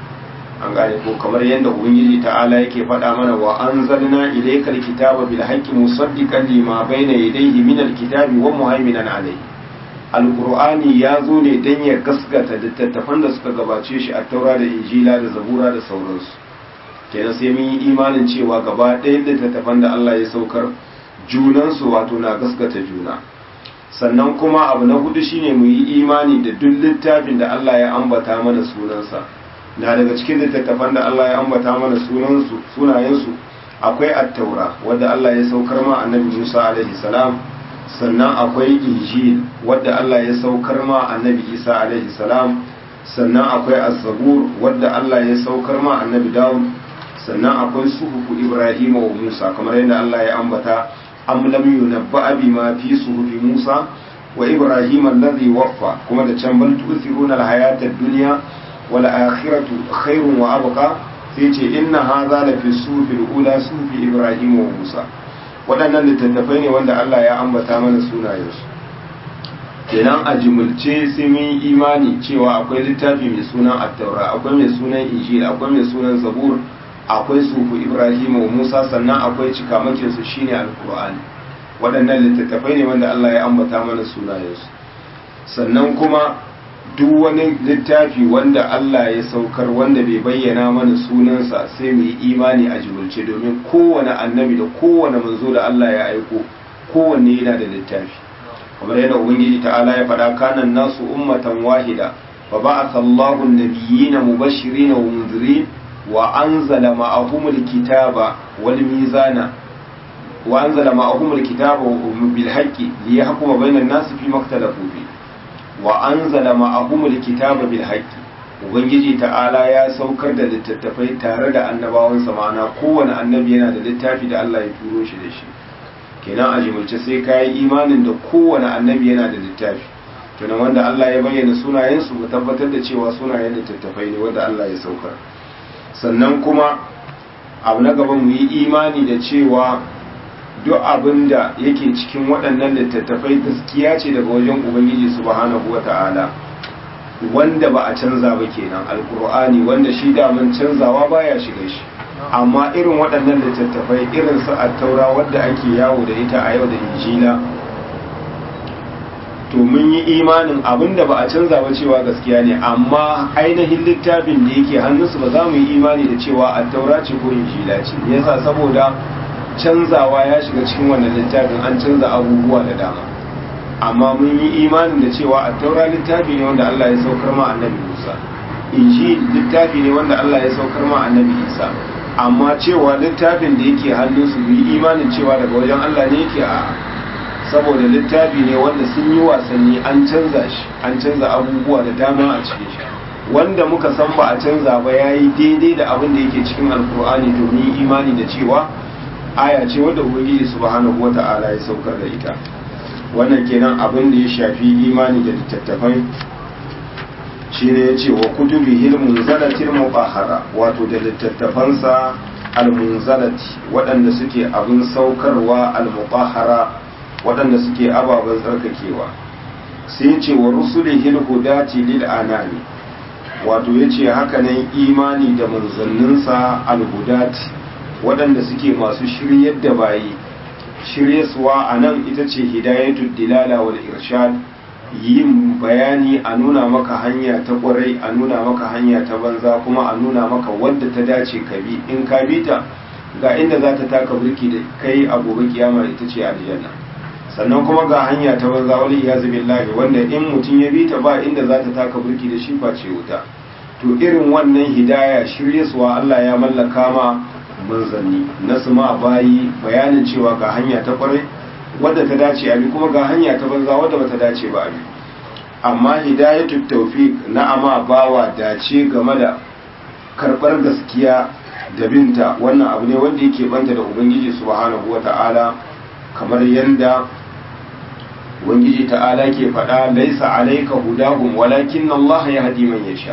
an gane ko kamar yadda ubangiji ta'ala yake faɗa mana wa anzalna ilaykal kitaba bil haqqi musaddiqan lima bayna yadayhi min al kitabi wa muhaiminan alayhi alqur'ani ya zo ne dan ya gaskata littattafan da suka gabace shi a taura da injila da zabura da sauransu kenan sai mun yi imanin cewa gaba ɗayan littattafan da Allah ya saukar junansu wato na gaskata juna sannan kuma abu na hudu shine mu yi imani da duk littafin da Allah ya ambata mana sunansa na daga cikin littattafan da Allah ya ambata mana sunansu sunayensu akwai at-taura wanda Allah ya saukar ma annabi Musa alaihi salam sannan akwai injil wadda Allah ya saukar ma annabi Isa alaihi salam sannan akwai az-zabur wadda Allah ya saukar ma annabi Dawud sannan akwai suhufu Ibrahim wa Musa kamar yadda Allah ya ambata am lam yunabba bima fi suhufi Musa wa Ibrahim alladhi waffa kuma da can bal tu'thiruna al-hayata ad-dunya wal akhiratu khairun wa abqa sai ce inna hadha la fi suhufi al-ula suhufi Ibrahim wa Musa waɗannan littattafai ne wanda Allah ya ambata mana sunayensu kenan a jimulce sai mun yi imani cewa akwai littafi mai sunan attaura akwai mai sunan injil akwai mai sunan zabur akwai sufu ibrahim wa musa sannan akwai cikamakin su shine alqur'ani waɗannan littattafai ne wanda Allah ya ambata mana sunayensu sannan kuma duk wani littafi wanda Allah ya saukar wanda bai bayyana mana sunansa sai mu yi imani a jimulce domin kowane annabi da kowane manzo da Allah ya aiko kowanne yana da littafi kamar yadda ubangiji ta'ala ya faɗa kanan nasu ummatan wahida fa ba'atha Allahu an-nabiyyina mubashirin wa munzirin wa anzala ma'ahumul kitaba wal mizana wa anzala ma'ahumul kitaba bil haqqi liyahkuma bainan nasi fi maktalafu fi wa anzala ma'ahumul kitaba bil haqqi ubangiji ta'ala ya saukar da littattafai tare da annabawansa ma'ana kowane annabi yana da littafi da Allah ya turo shi da shi kenan a jimilce sai ka yi imanin da kowane annabi yana da littafi kenan wanda Allah ya bayyana sunayensu mu tabbatar da cewa sunayen littattafai ne wanda Allah ya saukar sannan kuma abu na gaba mu yi imani da cewa duk abin da yake cikin waɗannan littattafai gaskiya ce daga wajen ubangiji subhanahu wata'ala wanda ba a canza ba kenan alkur'ani wanda shi daman canzawa baya shiga shi amma irin waɗannan littattafai irin su attaura wadda ake yawo da ita a yau da injila to mun yi imanin abin da ba a canza ba cewa gaskiya ne amma ainihin littafin da yake hannunsu ba za mu yi imani da cewa attaura ce ko injila ce me yasa saboda canzawa ya shiga cikin wannan littafin an canza abubuwa da dama amma mun yi imanin da cewa attaura littafi ne wanda Allah ya saukar ma annabi Musa injil littafi ne wanda Allah ya saukar ma annabi Isa amma cewa littafin da yake hannunsu mu yi imanin cewa daga wajen Allah ne yake a saboda littafi ne wanda sun yi wasanni an canza shi an canza abubuwa da dama a cikin shi wanda muka san ba a canza ba ya yi daidai da abin da yake cikin alkur'ani to mun yi imani da cewa aya ce wadda ubangiji subhanahu wata'ala ya saukar da ita wannan kenan abin da ya shafi imani da littattafai shine ya ce wa kutubi hilmun zalatil mubahara wato da littattafansa almunzalati waɗanda suke abin saukarwa almubahara waɗanda suke ababen tsarkakewa sai ce wa rusulihil hudati lil anami wato yace hakanan imani da manzanninsa alhudati waɗanda suke masu shiryar da bayi shiryaswa a nan ita ce hidayatul dilala wal irshad yin bayani a nuna maka hanya ta ƙwarai a nuna maka hanya ta banza kuma a nuna maka wadda ta dace ka bi in ka bi ta ga inda za ta taka burki da kai a gobe kiyama ita ce aljanna sannan kuma ga hanya ta banza wani iyazu billahi wanda in mutum ya bi ta ba inda za ta taka burki da shi face wuta to irin wannan hidaya shiryaswa Allah ya mallaka ma manzanni na su ma bayi bayanin cewa ga hanya ta kwarai wadda ta dace abi kuma ga hanya ta banza wadda bata dace ba abi amma hidayatu tawfiq na ama bawa dace game da karbar gaskiya da binta wannan abu ne wanda yake banta da ubangiji subhanahu wata'ala kamar yanda ubangiji ta'ala ke faɗa laisa alayka hudahum walakin Allah yahdi man yasha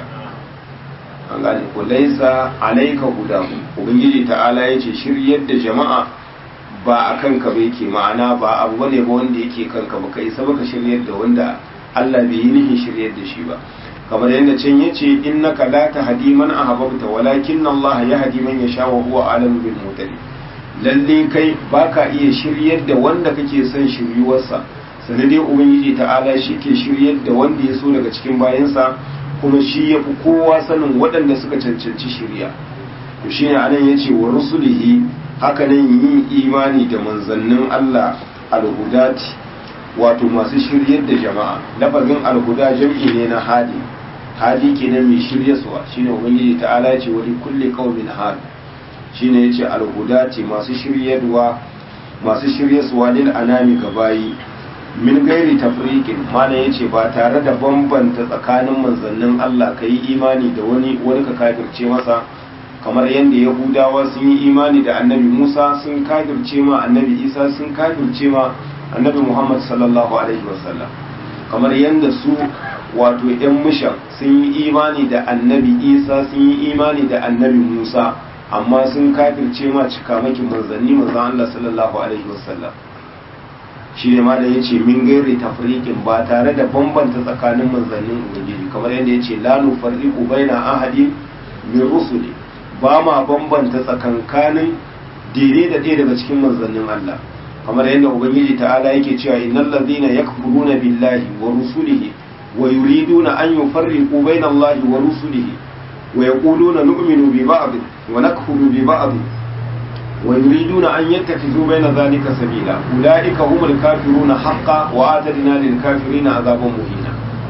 an gane ko laisa alayka hudahum ubangiji ta'ala yace shiryar da jama'a ba a kanka ba yake ma'ana ba abu bane ba wanda yake kanka ba kai sabaka shiryar da wanda Allah bai yi nihin shiryar da shi ba kamar yadda can yace innaka la tahdi man ahbabta walakin Allah yahdi man yasha wa huwa alamu bil mutadin lalle kai baka iya shiryar da wanda kake son shiryuwarsa sanadai ubangiji ta'ala shi ke shiryar da wanda ya so daga cikin bayansa kuma shi ya fi kowa sanin waɗanda suka cancanci shirya to shi ne anan ya ce wa rusulihi haka nan yin imani da manzannin Allah alhudati wato masu shiryar da jama'a lafazin alhuda jam'i ne na hadi hadi kenan mai shiryaswa shine ubangiji ta'ala ya ce wa kulli qaumin hadi shine yace alhudati masu shiryarwa masu shiryaswa lil anami gabayi min gairi tafriqin mana yace ba tare da bambanta tsakanin manzannin Allah kai imani da wani wani ka kafirce masa kamar yadda yahudawa sun yi imani da annabi Musa sun kafirce ma annabi Isa sun kafirce ma annabi Muhammad sallallahu alaihi wasallam kamar yadda su wato yan mushan sun yi imani da annabi Isa sun yi imani da annabi Musa amma sun kafirce ma cikamakin manzanni manzan Allah sallallahu alaihi wasallam shi ne ma da ya ce min gairi tafriqin ba tare da bambanta tsakanin manzannin ubangiji kamar yadda ya ce la nufarriqu baina ahadin min rusuli ba ma bambanta tsakankanin dire da ɗaya daga cikin manzannin Allah kamar yadda ubangiji ta'ala yake cewa innal ladhina yakfuruna billahi wa rusulihi wa yuriduna an yufarriqu baina Allahi wa rusulihi wa yaquluna nu'minu bi ba'd wa nakfuru bi ba'd ويريدون أن يتخذوا بين ذلك سبيلا أولئك هم الكافرون حقا وآتدنا للكافرين عذابا مهينا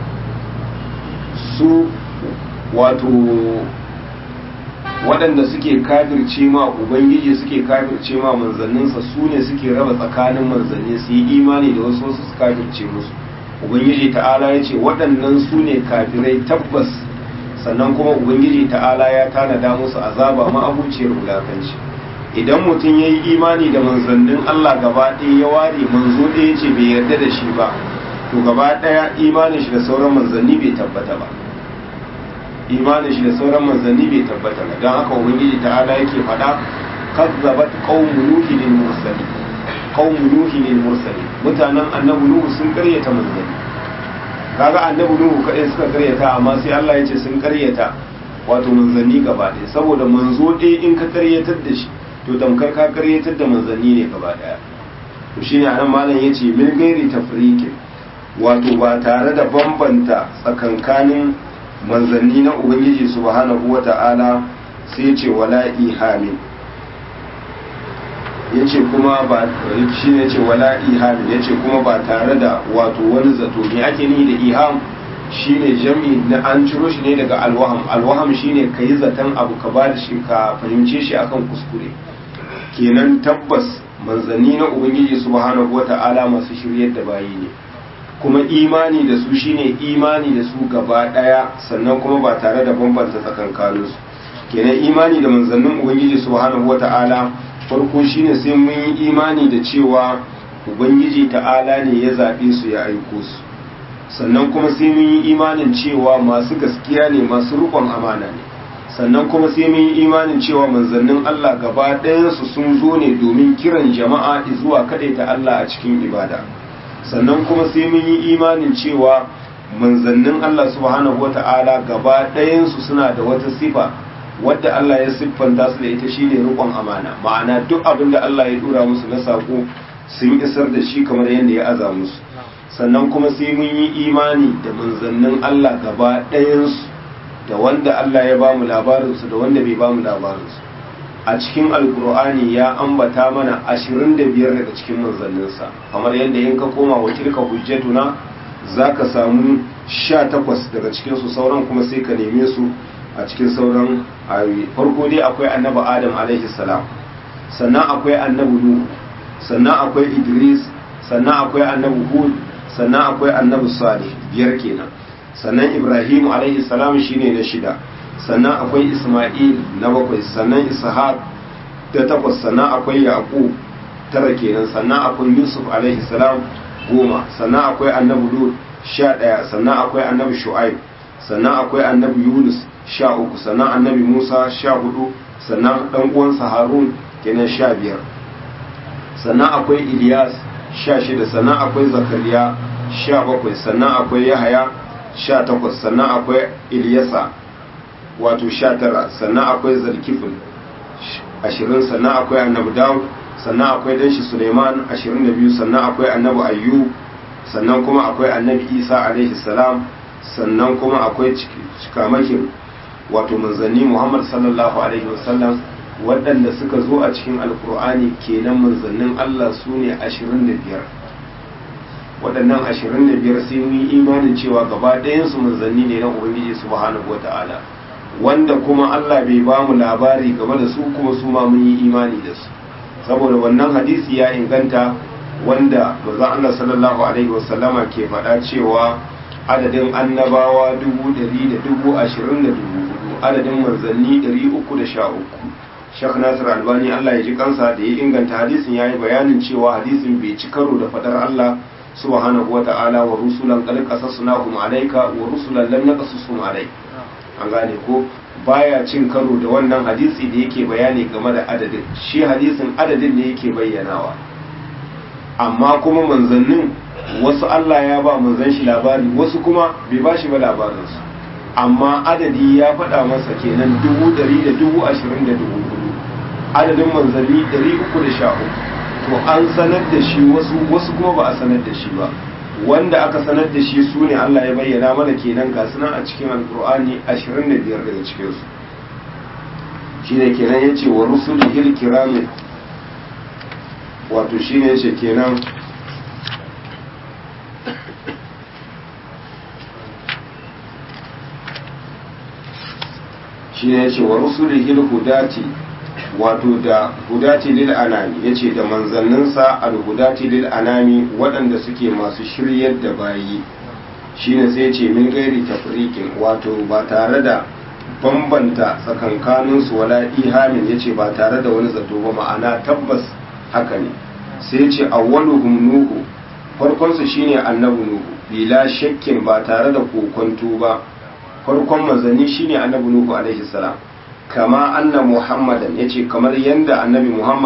su wato waɗanda suke kafirce ma ubangiji suke kafirce ma manzanninsa su ne suke raba tsakanin manzanni su yi imani da wasu wasu su kafirce musu ubangiji ta'ala ya ce waɗannan su ne kafirai tabbas sannan kuma ubangiji ta'ala ya tanada musu azaba ma'abuciyar wulakanci idan mutum ya yi imani da manzannin Allah gaba ɗaya ya ware manzo ɗaya ce bai yarda da shi ba to gaba ɗaya imanin shi da sauran manzanni bai tabbata ba imanin shi da sauran manzanni bai tabbata ba don haka ubangiji ta'ala yake faɗa kazzabat qaumu nuhin mursalin qaumu nuhi lil mursalin mutanen annabi nuhu sun karyata manzanni kaga annabi nuhu kadai suka karyata amma sai Allah ya ce sun karyata wato manzanni gaba ɗaya saboda manzo ɗaya in ka karyatar da shi to tamkar ka karyatar da manzanni ne gaba ɗaya to shine anan malam yace min gairi tafriqin wato ba tare da bambanta tsakankanin manzanni na ubangiji subhanahu wata'ala sai ce wala ihamin yace kuma ba shine yace wala ihamin yace kuma ba tare da wato wani zato ne ake ni da iham shine jami na an ciro shi ne daga alwaham alwaham shine kai zaton abu ka ba da shi ka fahimce shi akan kuskure kenan tabbas manzanni na ubangiji subhanahu wata'ala masu shiryar da bayi ne kuma imani da su shine imani da su gaba daya sannan kuma ba tare da bambanta tsakankaninsu kenan imani da manzannin ubangiji subhanahu wata'ala farko shine sai mun yi imani da cewa ubangiji ta'ala ne ya zaɓe su ya aiko su sannan kuma sai mun yi imanin cewa masu gaskiya ne masu rukon amana ne sannan kuma sai mun yi imanin cewa manzannin Allah gaba ɗayansu sun zo ne domin kiran jama'a zuwa ta Allah a cikin ibada sannan kuma sai mun yi imanin cewa manzannin Allah subhanahu wata'ala gaba ɗayansu suna da wata sifa wadda Allah ya siffanta su da ita shine rukon amana ma'ana duk abin da Allah ya dura musu na sako sun isar da shi kamar yadda ya aza musu sannan kuma sai mun yi imani da manzannin Allah gaba ɗayansu da wanda Allah ya ba mu labarinsu da wanda bai ba mu labarinsu a cikin alkur'ani ya ambata mana ashirin da biyar daga cikin manzanninsa kamar yadda in ka koma wa tilka hujjatuna za ka samu sha takwas daga cikinsu sauran kuma sai ka neme su a cikin sauran ayoyi farko dai akwai annabi adam alaihi salam sannan akwai annabi nuhu sannan akwai idris sannan akwai annabi hud sannan akwai annabi salih biyar kenan sannan ibrahim alaihi salam shine na shida sannan akwai isma'il na bakwai sannan ishaq da takwas sannan akwai yaqub tara kenan sannan akwai yusuf alaihi salam goma sannan akwai annabi lut sha ɗaya sannan akwai annabi shu'aib sannan akwai annabi yunus sha uku sannan annabi musa sha hudu sannan ɗan uwansa harun kenan sha biyar sannan akwai ilyas sha shida sannan akwai zakariya sha bakwai sannan akwai yahaya sha takwas sannan akwai ilyasa wato sha tara sannan akwai zalkifin ashirin sannan akwai annabi dawud sannan akwai danshi suleiman ashirin da biyu sannan akwai annabi ayyub sannan kuma akwai annabi isa alaihi salam sannan kuma akwai cikamakin wato manzanni muhammad sallallahu alaihi wasallam waɗanda suka zo a cikin alkur'ani kenan manzannin allah su ne ashirin da biyar waɗannan ashirin da biyar sai mun yi imanin cewa gaba ɗayansu manzanni ne na ubangiji subhanahu wa ta'ala wanda kuma allah bai ba mu labari game da su kuma su ma mun yi imani da su saboda wannan hadisi ya inganta wanda manzon allah sallallahu alaihi wasallama ke faɗa cewa adadin annabawa dubu ɗari da dubu ashirin da dubu hudu adadin manzanni ɗari uku da sha uku shek nasir albani allah ya ji kansa da ya inganta hadisin ya yi bayanin cewa hadisin bai ci karo da fadar allah subhanahu wa ta'ala wa rusulan qad qasasnahum alayka wa rusulan lam naqasushum alayk an gane ko baya cin karo da wannan hadisi da yake bayani game da adadin shi hadisin adadin ne yake bayyanawa amma kuma manzannin wasu Allah ya ba manzan shi labari wasu kuma bai ba shi ba labarinsu amma adadi ya faɗa masa kenan dubu ɗari da dubu ashirin da dubu hudu adadin manzanni ɗari uku da sha uku to an sanar da shi wasu wasu kuma ba a sanar da shi ba wanda aka sanar da shi su ne Allah ya bayyana mana kenan ga sunan a cikin alkur'ani ashirin da biyar daga cikinsu shine kenan ya ce wa rusulihil kiramin wato shine ya ce kenan shi ne ce wa rusulihil hudati wato da hudati lil anami yace da manzanninsa al hudati lil anami waɗanda suke masu shiryar da bayi shine sai ce min gairi tafriqin wato ba tare da bambanta tsakankanin su wala ihamin yace ba tare da wani zato ba ma'ana tabbas haka ne sai ce awwaluhum nuhu farkon su shine annabi nuhu bila shakkin ba tare da kokonto ba farkon manzanni shine annabi nuhu alaihi salam kama anna muhammadan yace kamar yanda annabi muhammad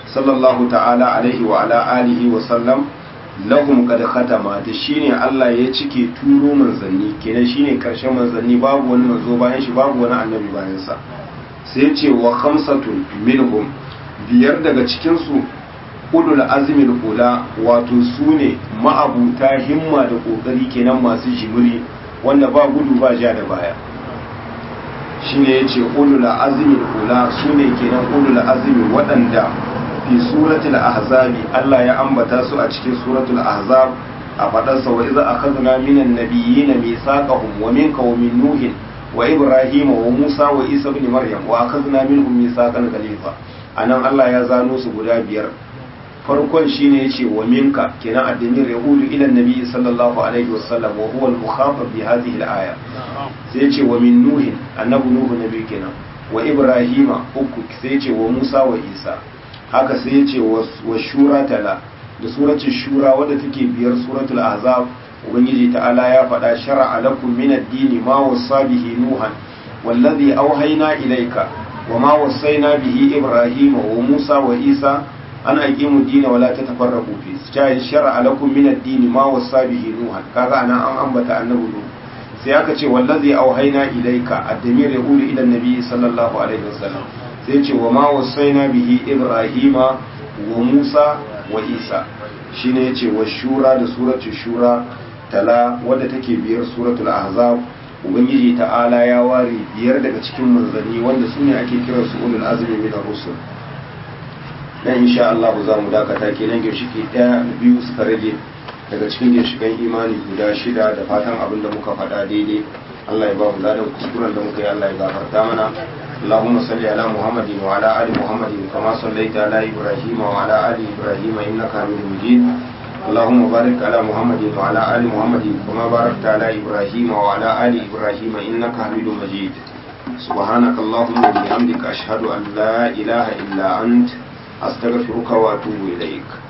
sallallahu ta'ala alaihi wa ala alihi wa sallam lahum qad khatama da shine Allah ya cike turo manzanni kenan shine karshen manzanni babu wani manzo bayan shi babu wani annabi bayan sa sai ce wa khamsatun minhum biyar daga cikin su ulul azmil ula wato sune ma'abuta himma da kokari kenan masu jimiri wanda ba gudu ba ja da baya shine yace ulul azmil ula sune kenan ulul azmi waɗanda fi suratul ahzabi Allah ya ambata su a cikin suratul ahzab a fadarsa wa iza akhadna minan nabiyyin mithaqahum wa minka wa min nuhin wa ibrahim wa musa wa isa ibn maryam wa akhadna minhum mithaqan ghaliza anan Allah ya zano su guda biyar farkon shine yace wa minka kenan addinin yahudu ila nabi sallallahu alaihi wasallam wa huwa al-mukhatab bi hadhihi al-aya sai yace wa min nuhin annabi nuhu nabi kenan wa ibrahima uku sai yace wa musa wa isa haka sai ya ce wa shura tala da suratul shura wadda take biyar suratul ahzab ubangiji ta'ala ya faɗa shar'a lakum min ad-din ma wasa bihi nuhan wallazi awhayna ilayka wa ma wasaina bihi ibrahima wa musa wa isa an aqimu ad-din wa la tatafarraqu fi sai shar'a lakum min ad-din ma wasa bihi nuhan kaga anan an ambata annabi nuh sai aka ce wallazi awhayna ilayka ad-damir yaqulu ila an-nabi sallallahu alaihi wasallam sai ce wa ma wasaina bihi ibrahima wa musa wa isa shine yace wa shura da suratul shura tala wadda take biyar suratul ahzab ubangiji ta'ala ya ware biyar daga cikin manzanni wanda sune ake kira su ulul azmi min ar-rusul dan insha Allah za mu dakata kenan ginshiki daya biyu suka rage daga cikin ginshikan imani guda shida da fatan abin da muka faɗa daidai Allah ya ba mu ladan kuskuren da muka yi Allah ya gafarta mana اللهم صل على محمد وعلى ال محمد كما صليت على ابراهيم وعلى ال ابراهيم انك حميد مجيد اللهم بارك على محمد وعلى ال محمد كما باركت على ابراهيم وعلى ال ابراهيم انك حميد مجيد سبحانك اللهم وبحمدك اشهد ان لا اله الا انت استغفرك واتوب اليك